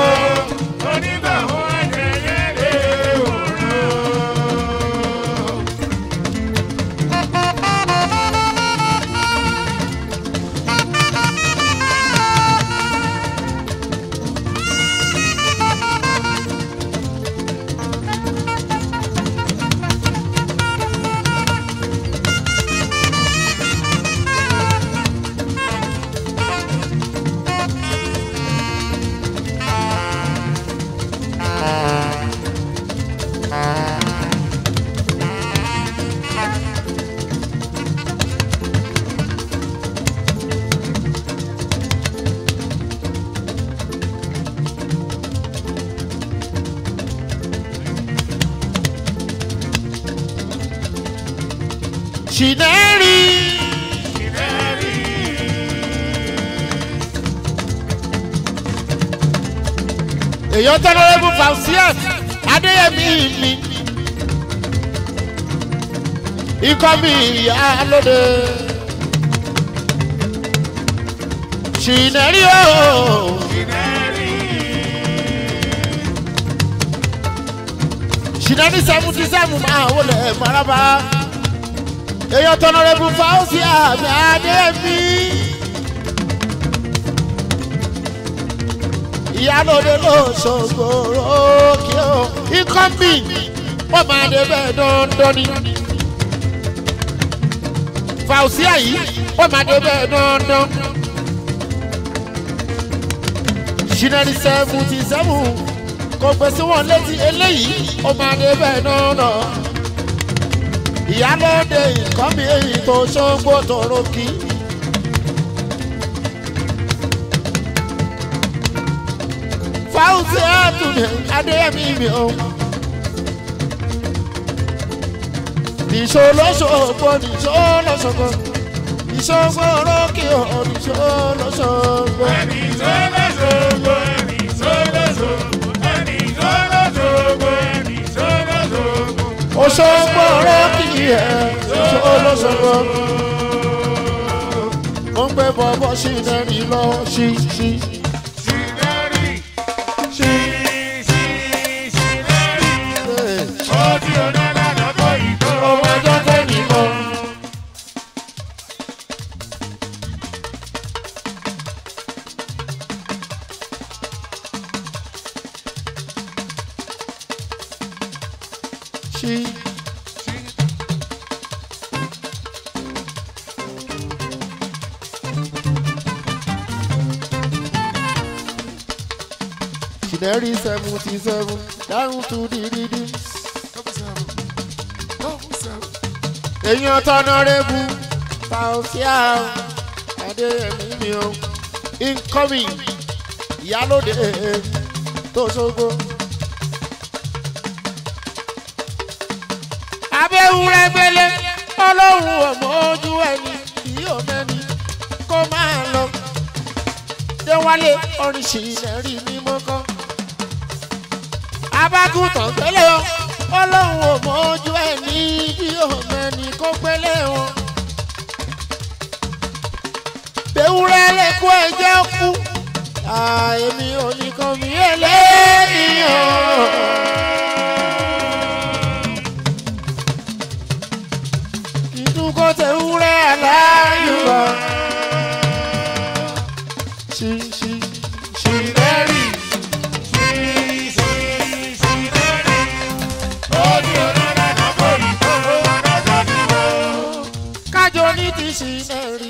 ṣìnẹ́rì. èèyàn tọ́lọ́rẹ́bù fausias adéyẹmí mi ikọ́ mi ìyá lóde ṣìnẹ́rì o ṣìnẹ́rì seventy seven máa wọlé maraba èèyàn tọ́lọ́rẹ́bù fausias adéyẹmí. ìyálòde ló ṣògbòrò kí o ikọ́ mi wọ́n máa dé bẹ́ẹ̀ dandan ni. fausia yìí wọ́n máa dé bẹ́ẹ̀ dandan. ṣìnàrí seventy seven kò gbèsè wọn létí eléyìí ó máa dé bẹ́ẹ̀ dandan. ìyálòde ikọ́ mi èyí tó ṣògbò tòrò kí. fáwùsì àtúnyẹ adéyẹmí mi o. nìṣó lọ́sọ̀gbọ̀ nìṣó lọ́sọ̀gbọ̀ nìṣó gbọ́rọ́kì o nìṣó lọ́sọ̀gbọ̀. Ẹni tó lọ́sọ̀gbọ̀, ẹni tó lọ́sọ̀gbọ̀, ẹni tó lọ́sọ̀gbọ̀, ẹni tó lọ́sọ̀gbọ̀. oṣó gbọ́rọ́kì ẹ̀ nìṣó lọ́sọ̀gbọ̀. wọ́n gbé bọ́bọ́ sí nẹ́ni lọ sí sí Ṣìnẹ́rì, sí. ṣì, ṣìnẹ́rì. Ó ti ọ̀nà lánàá kó ìtó. ọmọ ọjọ́ tẹ́ni lọ. sí. ṣìnẹ́rì seventy seven dáhùn tún dídídí. èèyàn tọ́nọ́rẹ́bù fàùsíà adéyẹmí mi o incoming ìyálòdè tó ṣogbó. abẹ́wúrẹ́ gbélé ọlọ́run ọmọ ojú ẹni kì í mẹ́ni kó máa lọ. déwálé oríṣi ìnẹ́rì ní mọ́kàn. abágùntàn gbélé o ọlọ́run ọmọ ojú ẹni kì í mẹ́ni kó gbélé wọn. bẹ́wúrẹ́ lè kó ẹjẹ́ kú. àìmí oníkan mi ẹlẹ́nìyàn. ìdúgbò tẹ wúrẹ́ aláyùbá. ṣí ṣí ṣí lẹ́rì. kájọ ní ti ṣí lẹ́rì.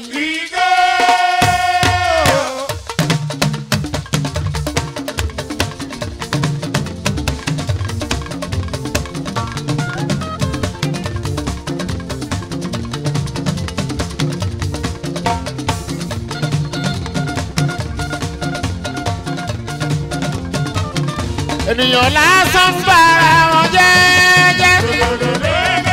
ènìyàn lásán ń bára wọn jẹ́jẹ́.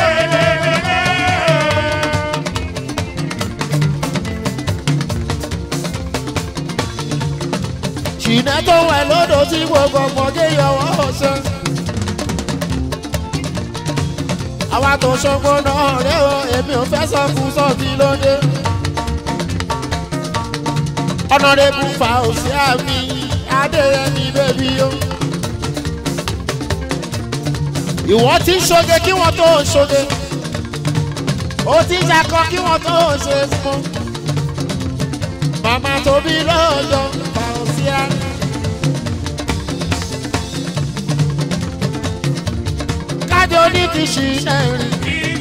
ṣìnà tó wà lódò tí gbogbo ọmọdé yọwọ́ ọ̀sẹ̀. àwa tó ṣogbo náà rẹ o èmi ò fẹ́ sọ fún sọ́ọ̀tì lóde. ọ̀nàdébù fa òsì àmì adéyẹmí bẹ́bí o. ìwọ ti ń ṣoge kí wọ́n tó ń ṣoge. ó ti ń ṣakọ kí wọ́n tó ń ṣe fún. màmá tóbi lọ́jọ́ fa òsì àmì. kájọ ní ti ṣì náà rìn.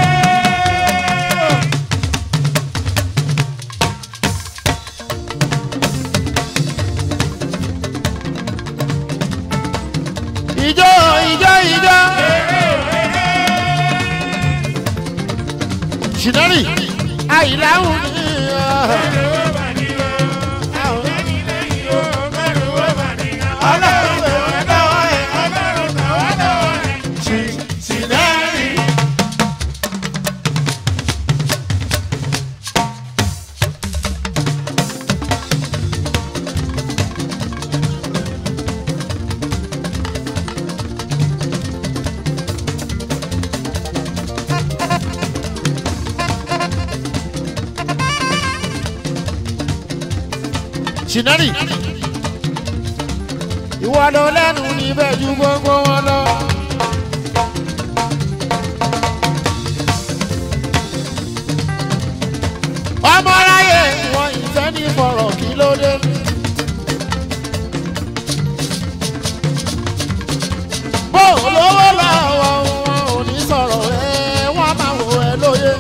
ìjọ ìjọ ìjọ. ṣìnárì àìláhùn ní ṣìnárì. ṣìnárì. ìwọ ló lẹ́nu níbẹ̀ ju gbogbo wọn lọ. ọmọ aráyé wọn ìfẹ́ ní fọ̀rọ̀ kí ló dé. bó lówó lọ́wọ́ wọn ò ní sọ̀rọ̀ ẹ wọ́n máa wò ẹ lóye.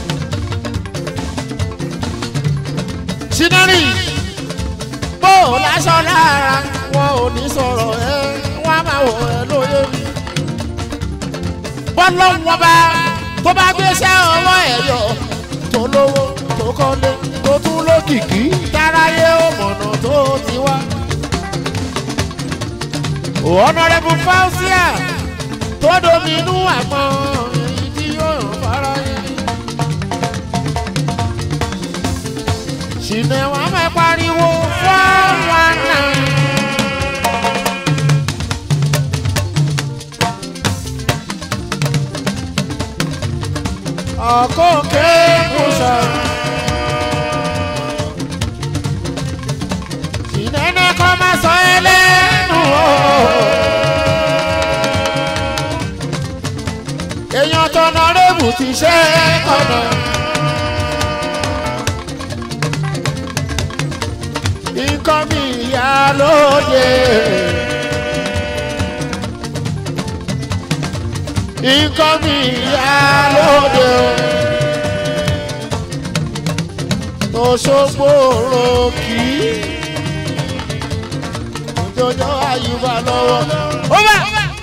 ṣìnárì bó láṣọ lára wọn ò ní sọ̀rọ̀ ẹ wọ́n á máa wọ̀ ẹ lóye mi. bọ́lọ́wọ́n bá tó bá gbéṣẹ́ ọwọ́ ẹ̀ yọ tó lówó tó kọ́lé tó tún lókìkí táráyé ó mọ̀nà tó ti wá. ọ̀nàrẹ́bù fáúsíà tó dominú àmọ́ èyí tí yóò fara yẹn. ṣìnà wọn máa pariwo four one nine. ọkọ kéèkùsà. ṣìnà ní kọ́ máa sọ ẹlẹ́nu o. èèyàn tọ̀nà rébù ti ṣe é kọ̀nà. nǹkan mi ìyá lóde. nǹkan mi ìyá lóde. Òṣogbo ròkì. òjòjò àyùbá lọ́wọ́. ó bá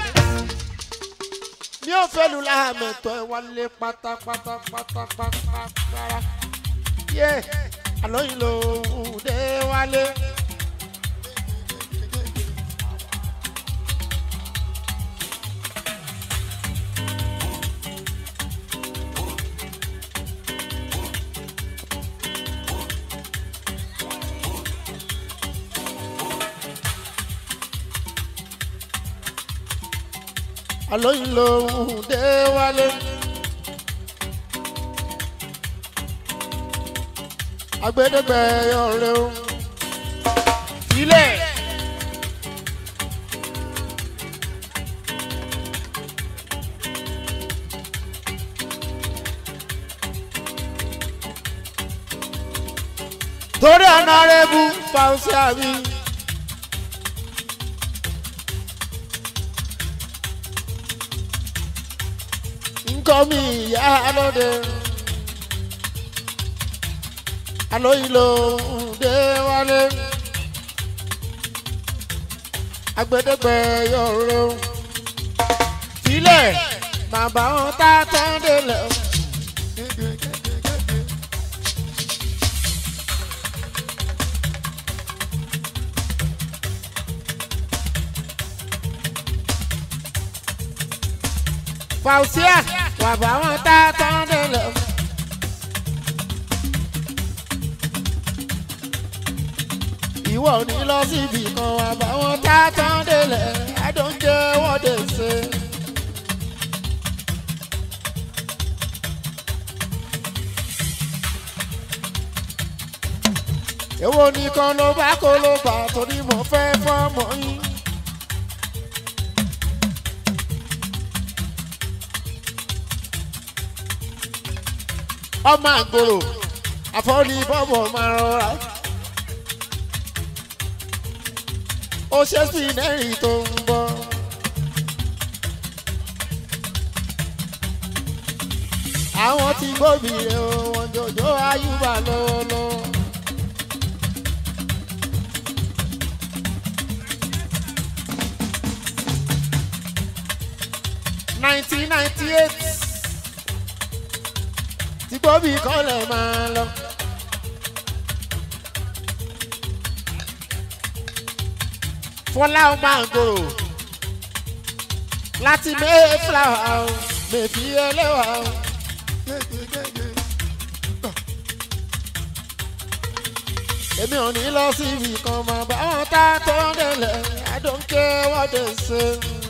mi ò fẹ́ lu láàmẹ̀tọ́ ẹ wálé pátápátá pátápátá yé àlọ́ yìí ló ń dé wálé. àlọ́ yìí ló ń dé wálé. agbẹdẹgbẹ ọrẹ o sílẹ̀. torí ọ̀nàrẹ́bù fàùsì àbí. nǹkan mi ìyá lóde alóyin ló ń dé wálé agbẹdẹgbẹ yọrọ sílẹ̀ bàbá wọn tá tán délẹ̀. fàùsíà bàbá wọn tá tán délẹ̀. ìwọ ò ní lọ síbi kan àbáwọn tá a tán délẹ̀ àdóúnjẹ wọ́n dé ṣe. èwo nìkan ló bá kó ló bá torí mo fẹ́ fọ́mọ yín. ọmọ àgbòrò àfọ́lì bọ́bọ̀ máa rọra. ó ṣe sí lẹ́rìn tó ń bọ̀. àwọn tí gbòbí rẹ̀ o wọ́n jòjò ayúbà lọ́wọ́lọ́wọ́. nineteen ninety eight tí gbòbí kọ́lẹ̀ máa lọ. fọlá ọmọ àgòrò láti mayflower o mèfì ẹlẹ́wà o. èmi ò ní lọ síbi kan mọ̀ báwọn tá a tó ń délẹ̀ àdóńké wọ́n dé ṣe.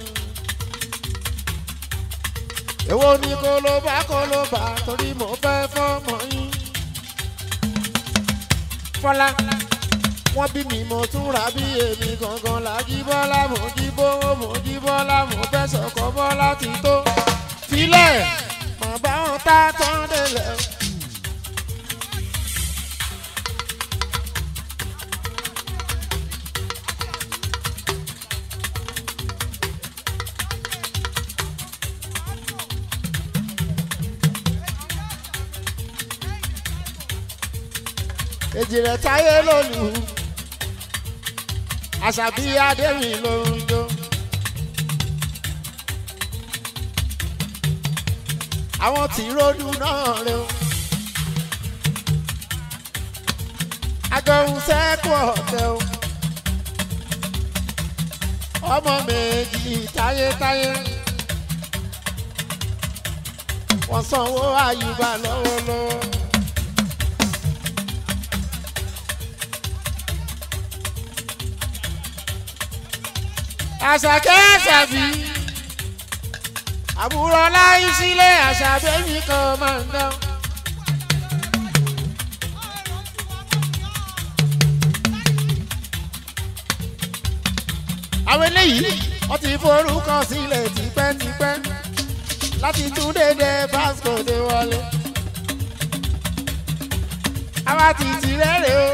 èwo ni kó ló bá kó ló bá torí mo fẹ́ fọ́mọ yín. fọlá wọ́n bí mi mo tún ra bí èmi gangan la jí bọ́lá mo jí bówó mo jí bọ́lá mo fẹ́ sọ̀kọ́ bọ́lá ti tó. filẹ̀ mà bá wọn tá tán délẹ̀. èjì rẹ̀ táyé lónìí àṣàbí adémi ló ń jó. àwọn tí ròdù náà rè o. agbóhùn sẹ́kù ọ̀tẹ̀ o. ọmọ méjì táyétáyé. wọ́n sanwó àyùbá lọ́wọ́lọ́wọ́. àṣàkẹ́ àṣàbí àbúrò láyé sílé àṣàbẹ́yìn kan máa ń dán. àwọn eléyìí wọ́n ti forúkọ sílẹ̀ tipẹ́tipẹ́ láti tún dédé vasco dé wọlé. àwa ti tirẹ̀ rè o.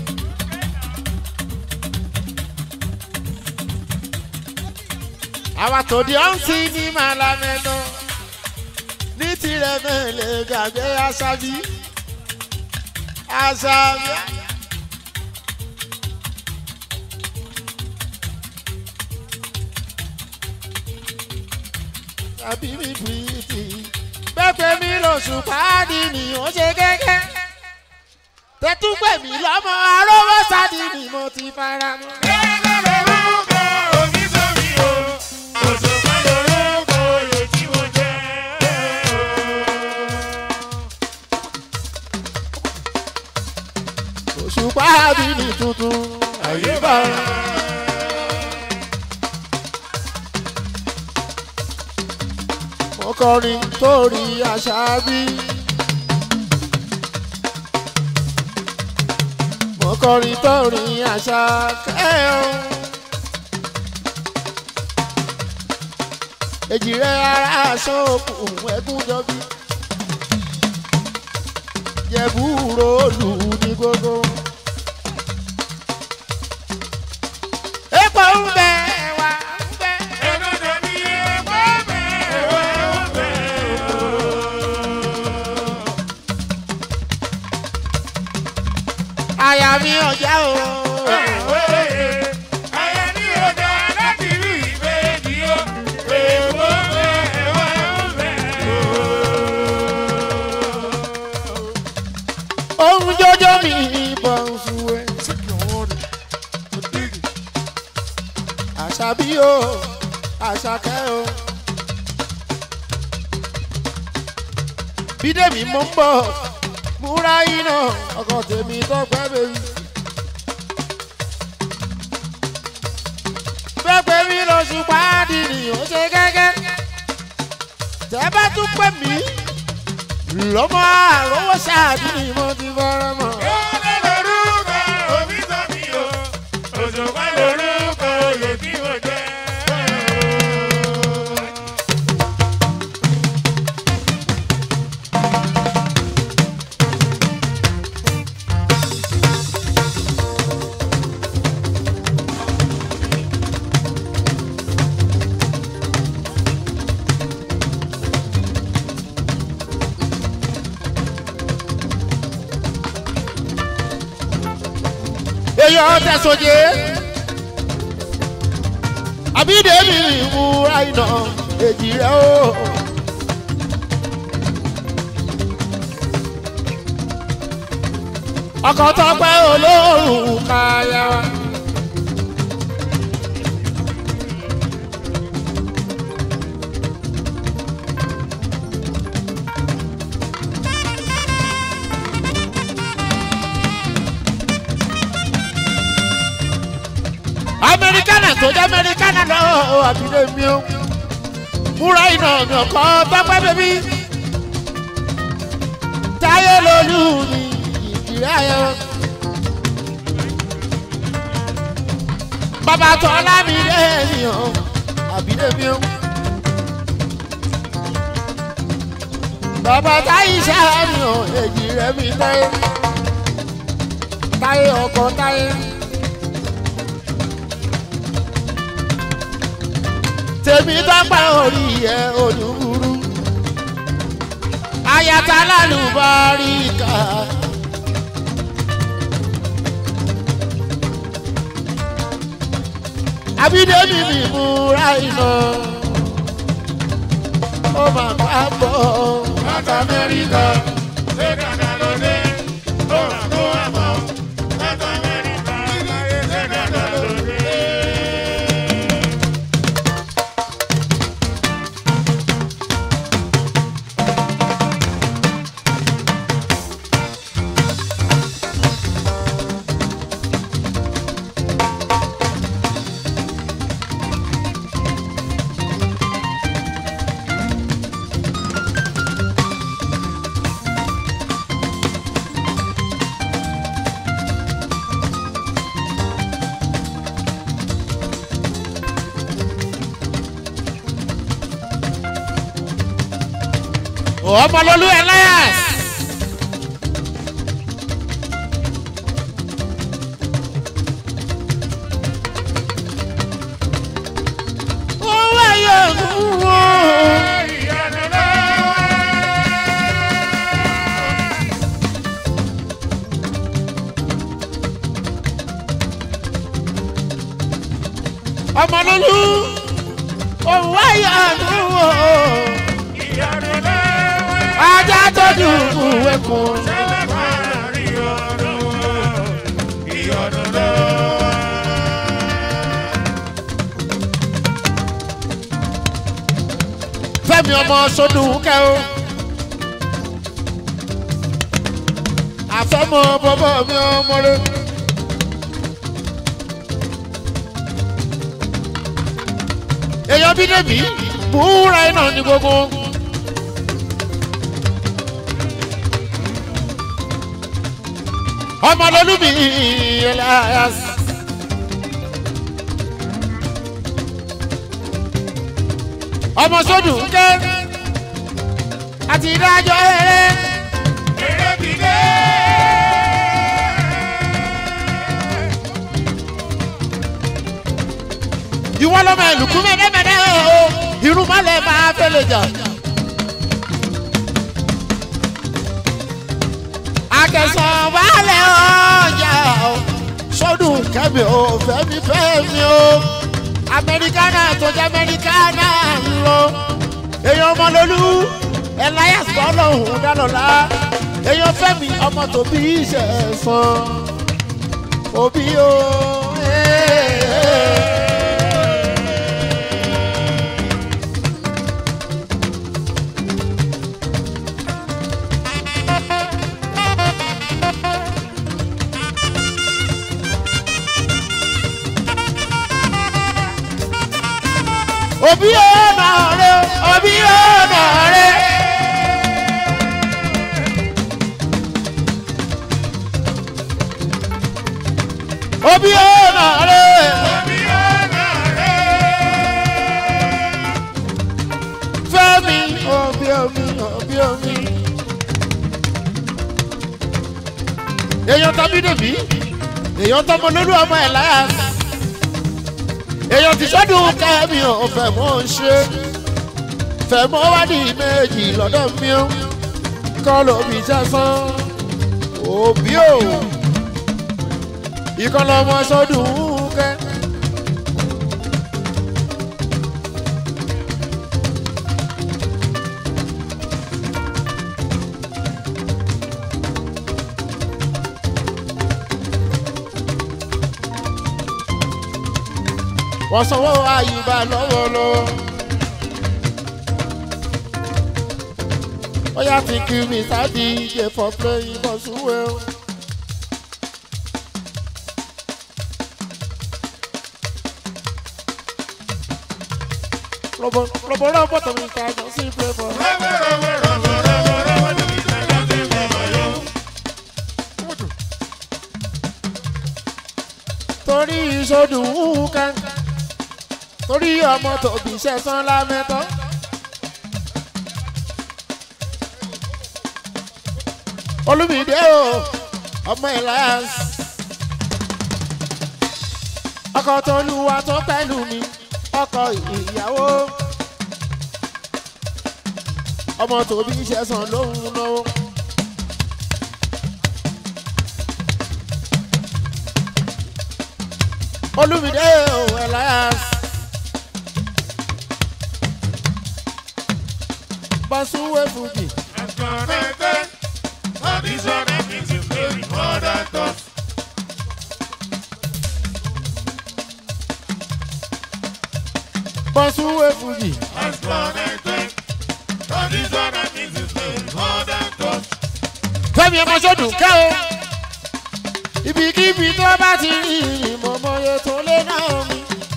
àwa tó di ọ̀ǹtí ní màlámẹ́nà ní tirẹ̀ mẹ́lẹ̀ gbàgbé aṣáájú aṣáájú. àbí mi bìrìtì pẹ́pẹ́ mi lóṣù pàdé ni ó ṣe gẹ́gẹ́ tẹ́túpẹ̀ mi lọ́mọ arówó sáàdì ni mo ti fara mọ́. lórúkọ oníṣòwì o òṣùpá lórúkọ oyè tí mo jẹ́. oṣù pàdé ni tuntun àyíbá. mo kọrin torí àṣà bí. mo kọrin torí àṣà kẹ́hìn. èjì rẹ̀ ara aṣọ òkun ẹ̀gún jọbí. jẹ̀bú ròlù ní gbogbo. epo ń bẹ ẹwà ń bẹ. ẹ̀dọ́dọ̀ mi ẹ̀kọ́ bẹ́ẹ̀ wẹ́ bẹ́ẹ̀ àyà mi ọjà o. Ayé ní ọjà láti rí ìbejì o, èèwọ̀ bẹ́ẹ̀ wẹ́ bẹ́ẹ̀. ohun jọjọ mi bọ̀ ń suwe. àṣà bí o àṣà kẹ́ o. bídèmí mo ń bọ̀ múra iná ọkọ̀ tèmi tọ́pẹ́ bẹ́ẹ̀. pẹ́pẹ́ mi lóṣù pàdé ni ó ṣe gẹ́gẹ́. tẹ́ bá tún pè mí lọ́mọ àrówó ṣáàdì ni mo ti fọ́rọ́ mọ́. Yọ́lẹ̀ lórúkọ òbí sọ́mi o, òṣùpá lórúkọ oyè tí mo jẹ́. èèyàn tẹ̀sọ̀jẹ́ àbídẹ́mi ìmúra iná èjì rẹ̀ o. ọkọ̀ tọpẹ́ olóòrùn káyà wa. amẹríkánà tó jẹ́ amẹríkánà lọ àbílẹ̀ mi o múra iná mi ọkọ tọpẹ́ bẹ́bí táyé lolú mi ìdílé ayọ̀ bàbá tọ́lá mi lẹ́yìn o àbílẹ̀ mi o bàbá táyé sáà mi o èjì rẹ̀ mi táyé táyé ọkọ táyé. tèmi dọ́gba orí ẹ̀ olúburú ayata lálùbáríkà. abídẹ́mi mi múra iná ó máa bá bọ̀ Láti Amẹ́ríkà, ṣé Ghana ló dé? Ó rà kó wá bọ̀. Láti Amẹ́ríkà, ṣé Ghana ló dé? ọmọlólú elias. owó yóò mú wọn. Ìyanu lọ́wọ́. ọmọlólú òun wáyà nù o ìyanu lọ́wọ́. ajá tó dùnkù wẹ̀kùn. Ṣẹlẹ̀ máa rí ọdún ìyọnu lọ́wọ́. fẹ́mi ọmọ sọdún kẹ́ o. àfẹ́mọ́ bọ́bọ́ mi ọmọ rẹ. èèyàn bí dèbí búra iná ní gbogbo. ọmọ lọ́lùmí elias. ọmọ sọdún kẹ́ àti ìdájọ́ eré. Eré ti dé. ìwọ lọmọ ìlùkù mẹdẹmẹdẹ o irúmọlẹ máa fẹlẹ jà. akẹsàn balẹ̀ ọjà o sọdún kẹmi o fẹmi fẹmi o amẹríkánà tó jẹ amẹríkánà ń lọ èèyàn ọmọlólú elias bọ́lọ̀hún dálọ́lá èèyàn fẹ́mi ọmọ tòbí ìṣẹ̀sán òbí o. Hey. òbí ọ̀nà rẹ òbí ọ̀nà rẹ. òbí ọ̀nà rẹ. Omi ọ̀nà rẹ̀. fẹ́mi òbí omi òbí omi. èèyàn tàbí dèbí èèyàn tọmọ lórí ọmọ ẹ̀ láyà èèyàn ti sọ́dún kẹ́mi ò fẹ́ mọ́ ń ṣe fẹ́ mọ́ wá ní méjì lọ́dọ̀ mi ó kọ́ lómi sẹ́sán òbí ò ìkan lọ́mọ sọ́dún kẹ́. wọ́n sanwó àyùbá lọ́wọ́lọ́wọ́. ó yá ti kí mi sáàdì ìjẹ for playing for suwell. Robo, robo, robo, to mi ta jọ sí play for. Rọ́bọ̀ rọ́bọ̀ rọ́bọ̀ rọ́bọ̀ rọ́bọ̀ ní ìdájọ́ sí bàbá yó. torí ìṣòdùn kan torí ọmọ tòbí ṣẹ̀sán lámẹ́tọ́. olùmìdé o ọmọ elias ọkọ tó lùwà tó pẹ̀lú mi ọkọ ìyàwó ọmọ tòbí ṣẹ̀sán lóhùn náà. olùmìdé o elias basuwe fuji As connected, all these other things you play with other thoughts. basuwe fuji As connected, all these other things you play with other thoughts. fẹmi ọmọ sọdún kẹ o ibikíbi tó bá ti rí ìmọ̀mọ́ye tó lé náà mi.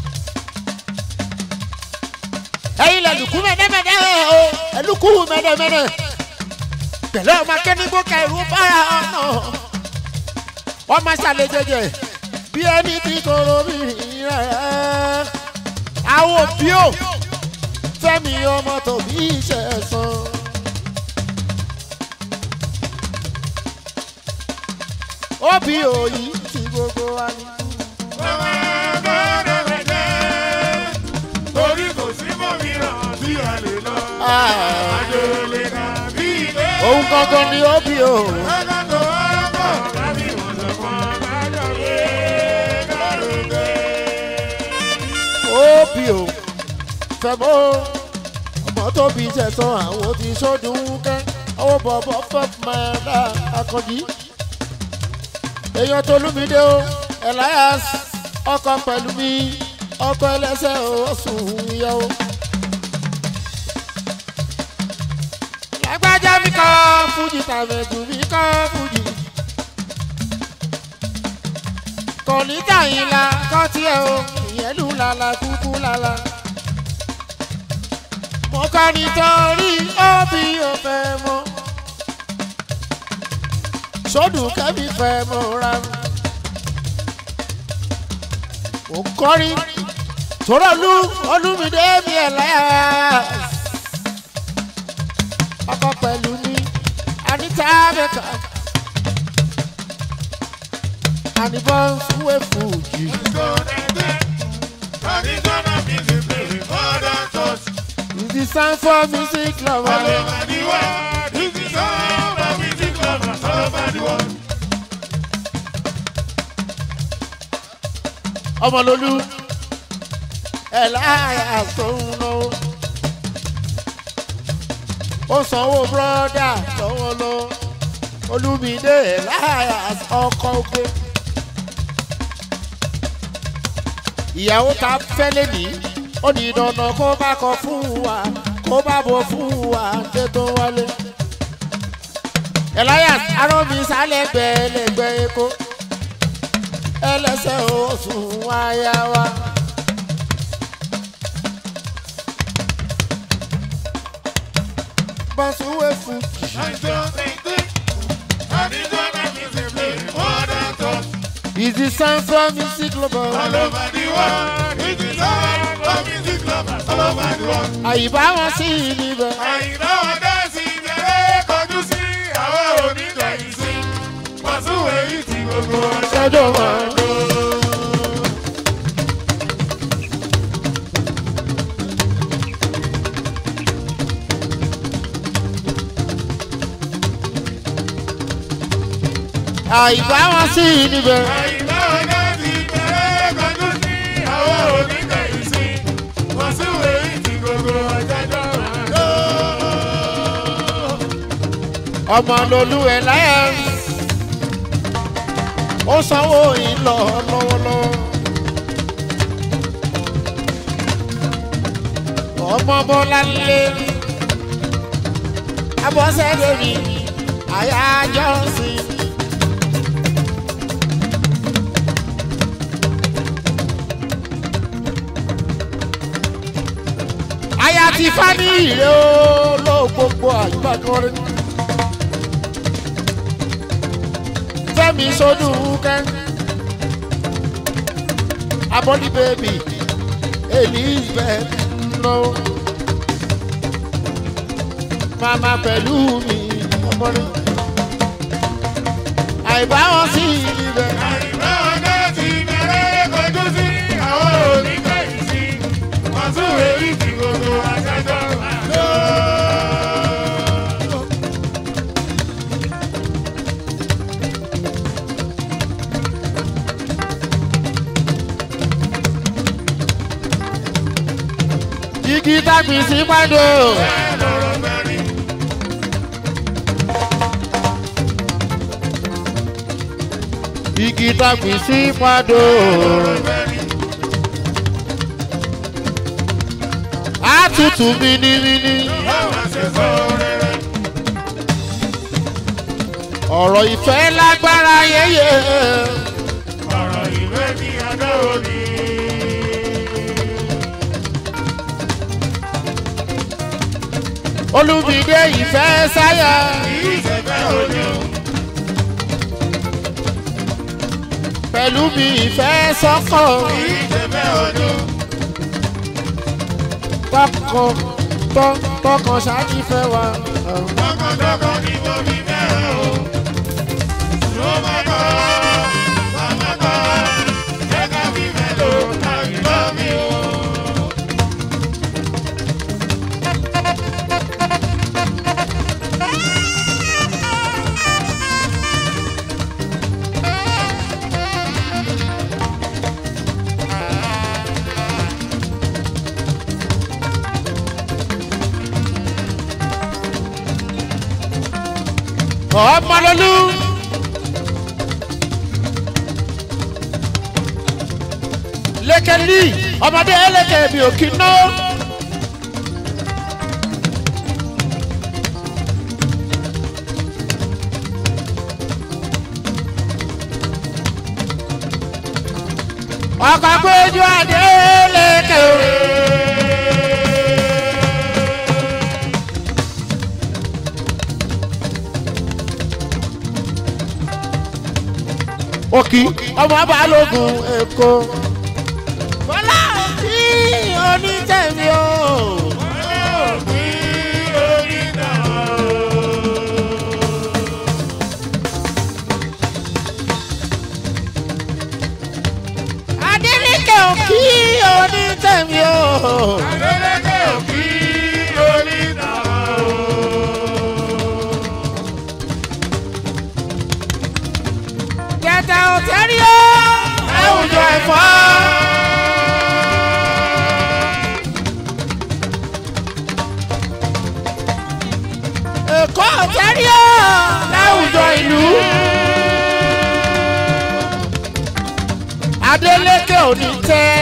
ẹyin lẹlùkú mẹdẹmẹdẹ o ẹlùkú mẹdẹmẹdẹ pẹ̀lú ọmọ akẹ́nigbó kẹrù bára ọ̀nà ọmọ sàlẹ̀ jẹjẹ bí ẹni tí kòrò mi rẹ̀ àwọn òbí ò fẹ́mi ọmọ tòbí ìṣẹ̀sán. òbí òyì tí gbogbo wa ní. Bàbá gbọ́dọ̀ rẹ̀ jẹ́, torí kò sí mòmíràn tí a lè lọ. Àjò lè dà bí ilé. òun gangan ni òbí o. Lọ́dọ̀ tó wọ́pọ̀ láti wọ̀sán kan lájọ gbé kárùndé. òbí o fẹ́ mọ́ ọmọ tó bí tẹ̀sán àwọn ti sódùn kẹ́ ọwọ́ bọ̀bọ̀ fẹ́ máa dá akọ̀jí. èèyàn tó lùmídé o elias ọkọ pẹ̀lú mi ọkọ ẹlẹ́sẹ̀ oṣù ìyàwó. lágbájá mi kọ́ fújì tàbẹ̀dù mi kọ́ fújì. kọ̀lítà yín la kọ́ tiẹ̀ o ìyẹn lù lálá kúkú lálá. mo kọ́ nítorí òbí ò fẹ́ mọ́. sódù kẹ́mi fẹ́ mọ́ ra mi. mo kọrin tòrọ lu olúmídé mi ẹ̀ láyà. ọkọ pẹ̀lú mi anita bẹ́ẹ̀ka. àníbọ̀ fúwé fújì. It's the sound for music lover. ọmọlólú ẹ láyà sóhun náà ó sanwó búrọ́dà lọ́wọ́ lọ olúmídé ẹ láyà ọkọ̀ oge ìyàwó ta fẹ́lẹ́ ní ó ní dandan kó bá kọ fún wa kó bá bọ̀ fún wa ké tó wálé elias arọ́mi sálẹ̀ gbẹ̀lẹ́gbẹ̀ èkó ẹlẹ́sẹ̀ oṣù wáyà wa. bọ́sùwé fún is the sound from music global. àyíbá wọn sí níbẹ̀. ṣẹ́jọ́ wọn lọ. àyíbá wọn sí níbẹ̀. ọmọ lolú ẹ láyà ó sanwó ìlọ lọ́wọ́lọ́wọ́. ọmọ bọ́lá lé abọ́sẹ̀dẹ̀ mi àyájọ́ sí. aya ti fa ní ìrè ó ló gbogbo àyùbákan rẹ. fẹ́mi sọdún kẹ́. abọ́dí bèbí elizabeth lọ. mama pẹ̀lú mi ọmọdé. àìbá wọn sí ibẹ̀. igi tàbí sí pàdé. igi tàbí sí pàdé. àtútù mímímí. ọ̀rọ̀ ìfẹ́ lágbára yẹyẹ. Ọ̀rọ̀ ìwé ni adó òní. olùmídé ìfẹ́ sáyà. Ìṣẹ̀fẹ́ òní. pẹ̀lú mi ìfẹ́ sọ́kọ̀. Ìṣẹ̀fẹ́ òní. tọkàn tọ- tọkàn ṣáájú fẹ́ wa. Tọkàntọkàn ni mo fi fẹ́ràn o. Ló máa kọ́, màmá kọ́, jẹ́ ká fi fẹ́ lò àyùbá mi o. ọmọlólú. lẹ́kẹ̀lí ọmọdé ẹlẹ́kẹ̀ mi ò kí ná. ọkọ̀ péjú adé lẹ́kẹ̀ o. òkì ọmọ balógun èkó. bọ́lá òkì onítẹ̀mí o. adélèké òkì onítẹ̀mí o. kẹta òtẹ́rí o. láwùjọ ẹ̀fọ́. èkó òtẹ́rí o. láwùjọ ìlú. adélèké òní tẹ́.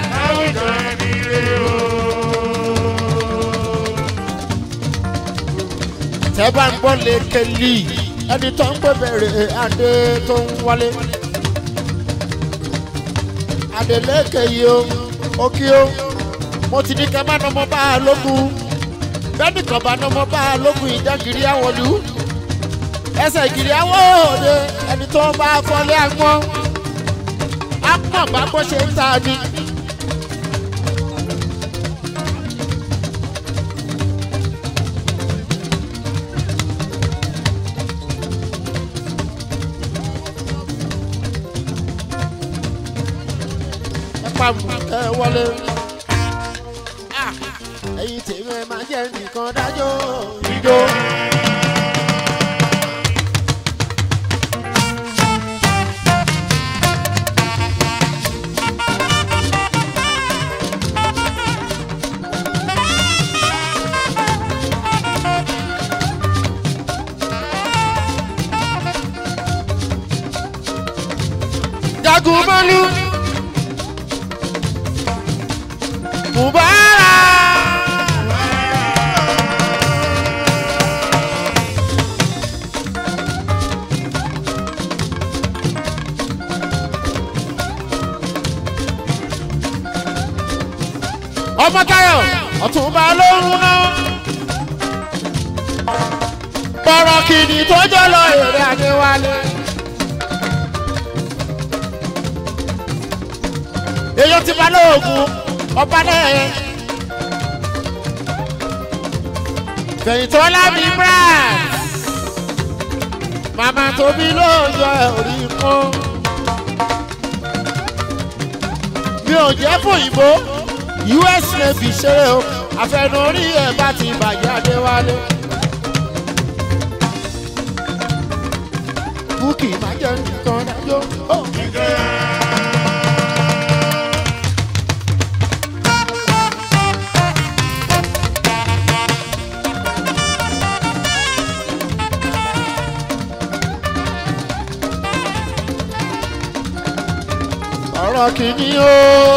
tẹ́ bá ń gbọ́ lékelì ẹni tó ń pè bẹ̀rẹ̀ adé tó ń wálé. Adélékè yìí o, ó kí o, mo ti ní ká má nọmọ bá a lógun. Bẹ́ẹ̀ni kan bá nọmọ bá a lógun ìjà gírí àwọ̀lú. Ẹsẹ̀ gírí àwọ̀ òde ẹni tó bá fọlé àgbọ̀n. Á pọ̀ bá bó ṣe ń ta ni. ẹ pa mú ẹ wọlé. Ah, ẹyin tèmi ẹ máa jẹ nìkan dájọ́ ìjó. jagun mọ́lú. Mubarak. ọmọ tayo ọtúnba lóhùn náà bọ̀rọ̀ kìíní tó jọ lọ èrè àdéwálé. èyí ti bá lóògùn ọba náà fẹ̀yìntọ́lá mi brad màmá tóbi ló yọ orí kún mi ò jẹ́ fòyìnbó us navy ṣeré o àfẹnurí ẹ̀ bá ti bàjẹ́ adéwálé. búkì má jẹ́ nìkan dájọ́. Oh. ọ̀rọ̀ kìíní o.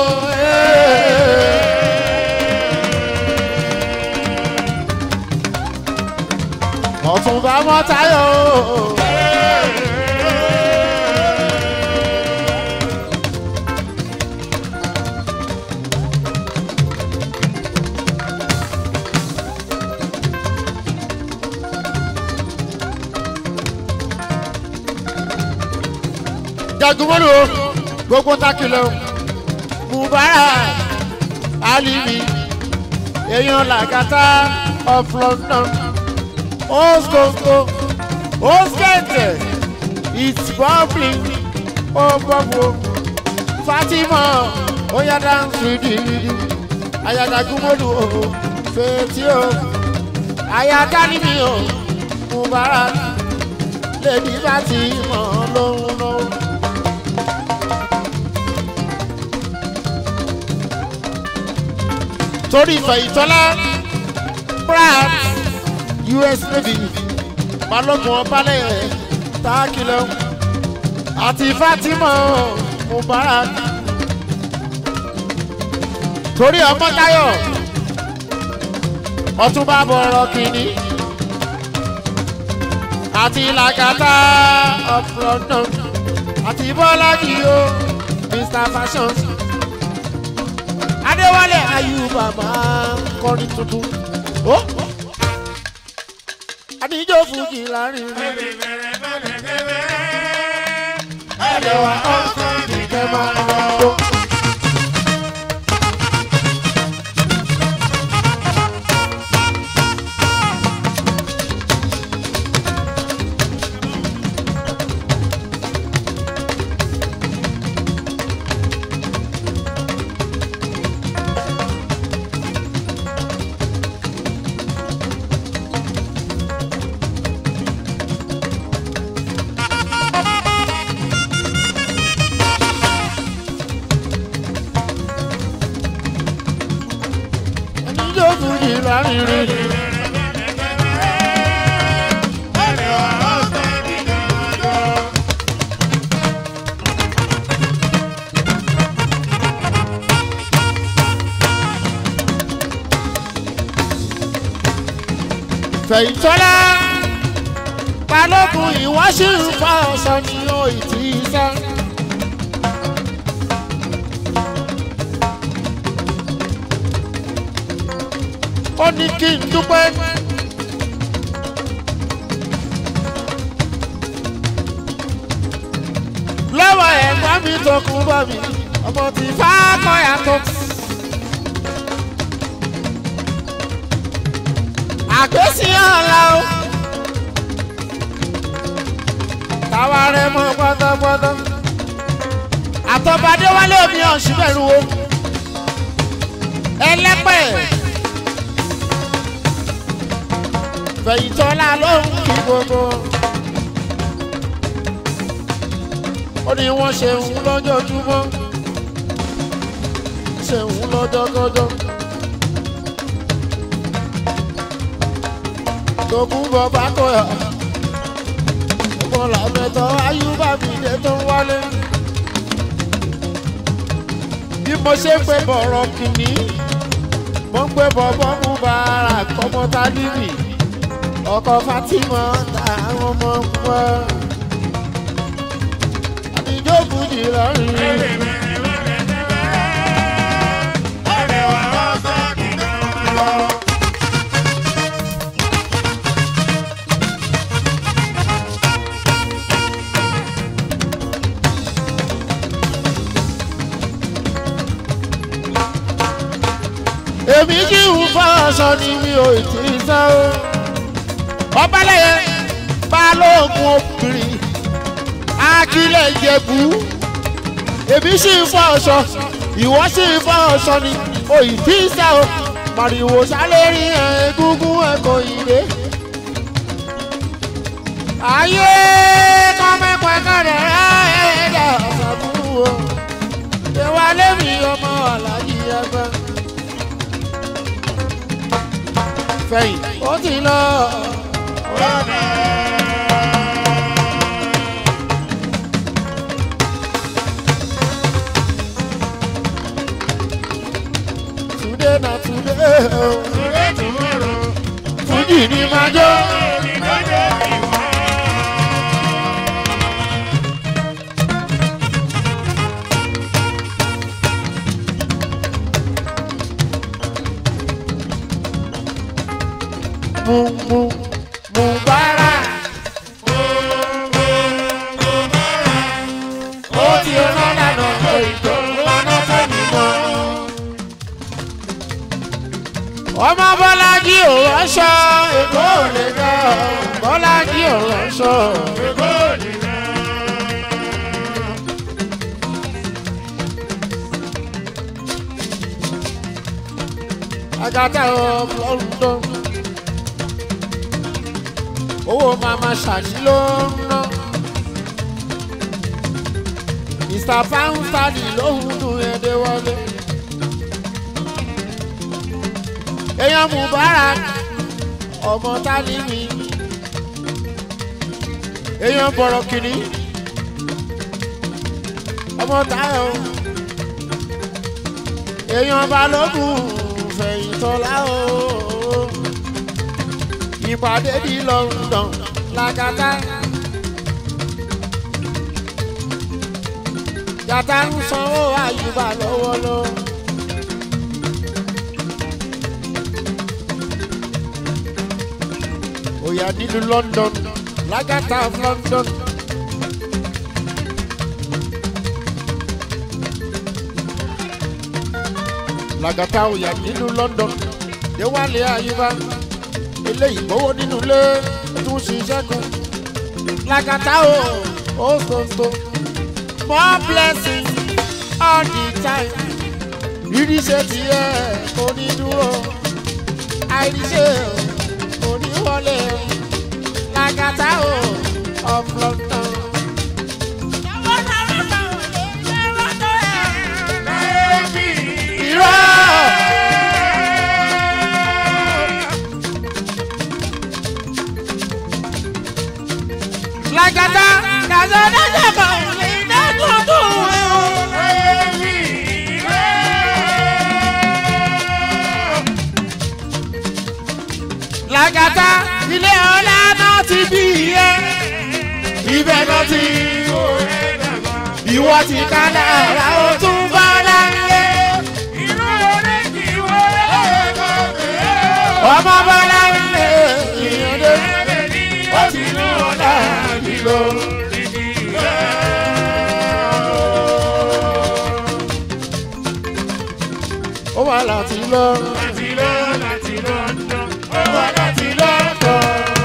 ọ̀túnba mọ́tayọ̀ o. jagunmọ́lù o gbogbo takilẹ̀ o mubarak alimi èèyàn làgàtà of london oskonko oskente it's bubbling ó bọ́bù fatima oya dance ridiri ayadagunmọ́lù o fetí o ayadalimi o mubarak lèdi bá ti mọ̀ lóhùn lóhùn. torí ìfẹ̀yìntọ́lá pratt us navy balógun ọbalẹ̀ tákìlẹ̀ àti fatima mubarak torí ọmọ tayo ọtúnba bọ̀rọ̀ kìíní àti làkàtà of london àti bọ́lájì o mr fashion adéwálé ayuba máa ń kọrin tuntun ó àdìjọ fújì láàrin rẹ ẹlẹ́wà ọ̀sán nìkẹ́ máa lọ. àdìjọ fújì láàrin rẹ. fẹ̀yìntọ́lá balógun ìwáṣí ń fa ọ̀sán ní òyìtì sá. ó ní kí n dúpẹ́. lọ́wọ́ ẹ̀gbọ́n mi tó kún bọ́ mi ọmọ tí fákọ̀ yàtọ̀. àgbésí ọ̀la o. táwa rẹ mọ pátápátá. àtọ́badé wálé omi ọ̀sùn bẹ̀rù o. ẹlẹ́pẹ̀. fẹ̀yìntọ́lá ló ń kí gbogbo. ó ní wọ́n ṣe ń lọ́jọ́júmọ́. ṣe ń lọ́jọ́gọ́jọ́. tókùn bọ̀ bá kọ̀yà. ọmọ làmẹ́tọ́ ayúbà mi dé tó ń wálé. bí mo ṣe ń pè bọ̀rọ̀ kìíní mo ń pè bọ̀bọ̀ mú bàárà kọ́mọ tálíbì ọkọ̀ fatima táwọn ọmọ ń wá. àtijọ́ fújì lọ́rùn. èmi kì í fọ aṣọ ni mi ò tí ì sá o. ọbalẹ̀yẹ balógun obìnrin akílẹ̀ ìjẹ̀bú èmi sì ń fọ aṣọ ìwọ sì ń fọ aṣọ ni ò ì tí ì sá o. màrìwò sálérí egungun ẹ̀kọ́ ìdè. ayé kọ́mẹ́pẹ́ kọ́dẹ̀ ẹ̀ẹ́dà ọ̀sàbùrù o. ìwà lẹ́mìí ọmọ alájí ẹgbẹ́. fẹ̀yìn ó ti lọ. Today na today o. Fújì ni máa jó. Mu mu mu bára. Ó ti rán lànà tó ìjọ lọ́nà tó nìmọ̀. Ọmọ Bọ́lájí ò ránṣọ, Èkó ò lè dá. Bọ́lájí ò ránṣọ. Agata of London. Owó màmá ṣàní ló ń ná. Mr. Poundstadi ló ń dùn ẹdẹ wọlé. Èèyàn Mubarak ọmọ Tálímì. èèyàn bọ̀rọ̀ kìíní ọmọ táyọ̀ èèyàn balógun fẹ̀yìntọ́lá o ìpàdé di London làkàtà yàtà ń sanwó àyùbá lọ́wọ́lọ́wọ́. Oya nílùú London lágàtà of London. Làgàtà oya nílùú London déwálé àyíbá eléyìí gbowó nínú ilé tún ṣiṣẹ́ kan. Làgàtà o ó sọ̀tò more blessing all the time. Rírí ṣe tiẹ̀ onídúró àìríṣẹ́ oníwọlé làgàtà o of London. Irọ́ làgàtà kàzọ́ dájà kan lè dẹ́kun tó wẹ̀ o. làgàtà ilé ọlá náà ti bí iye ibẹ̀ náà ti ìwọ ti ká lára ó tún bá láyé ọmọ bá láyé ìyẹn dé ó ti ní ọ̀la nílò. ó wà láti lọ ó wà láti lọ́kọ̀ọ́.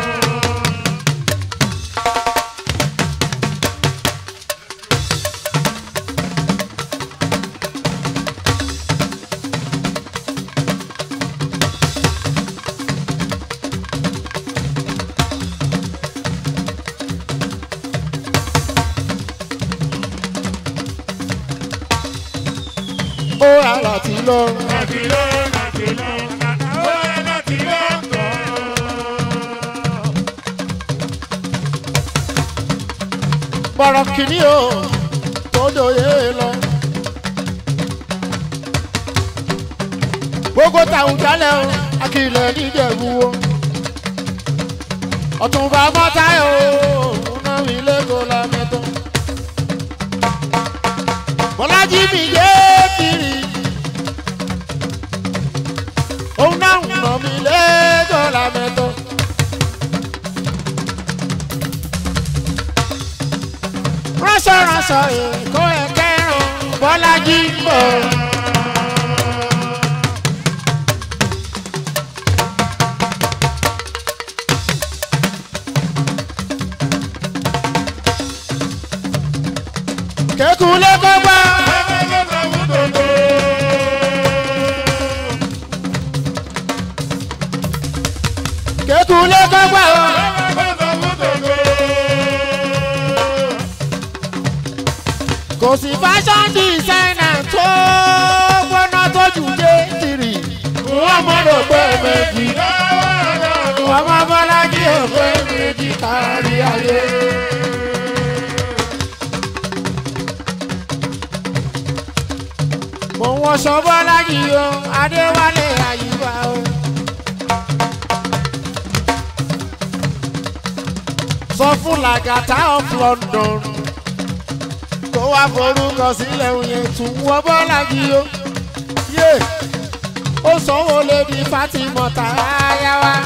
ó wà láti lọ. bọ̀rọ̀ kìíní o tó dòye lọ. gbogbo tàwọn jálẹ̀ o akílẹ̀ níjẹ̀bú o. ọ̀túnba mọ́táyọ̀ o náà mi lẹ́kọ̀ọ́ lámẹ́tọ́. bọ́lájí mi yé kiri. òun náà ń nà mí lẹ́kọ̀ọ́ lámẹ́tọ́. ránṣọ ránṣọ èkó ẹ̀kẹ́rùn bọ́lájí ń bọ̀. kékun lé gbọ́gbọ́. kékun lé gbọ́gbọ́. kò sí fashion designer tó gbóná tó jù dé tìrì. wọ́n mọ̀rọ̀ pé méjì. wọ́n mọ̀ bọ́lájí ò pé méjì kárí ayé. mo ń wọṣọ bọ́lájí o adéwálé àyíká o. sọ fún làgàtà of London kó wá forúkọ sílẹ̀ òyìn tún wọ bọ́lájí o. yé ó sanwó lédi Fatima tààyà wa.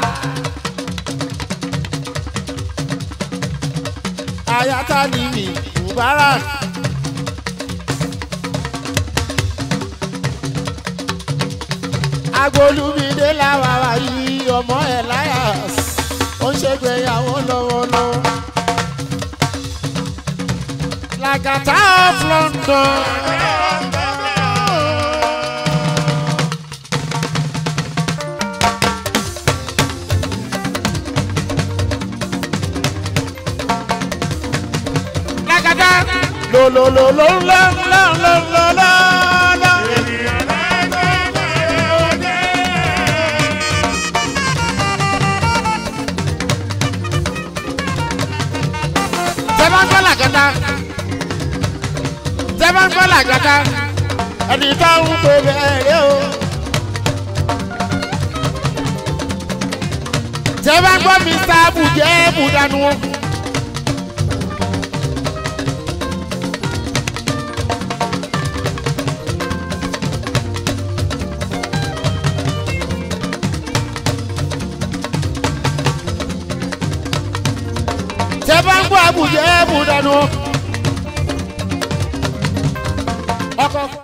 ayata ni mi Mubarak. agbolumide làwà wá yìí ọmọ Elias ó ń ṣègbéyàwó lọ́wọ́lọ́wọ́. Làgàtà of London. Làgàtà lo lo lo lo lo lo lo lo lo. tẹ́ bá ń gbọ́ làjàká ẹni tó ń pè bẹ́ẹ̀rẹ̀ o. tẹ́ bá ń gbọ́ mr bùjẹ́ bùdánù o. tẹ́ bá ń gbọ́ bùjẹ́ bùdánù o. ọkọ̀.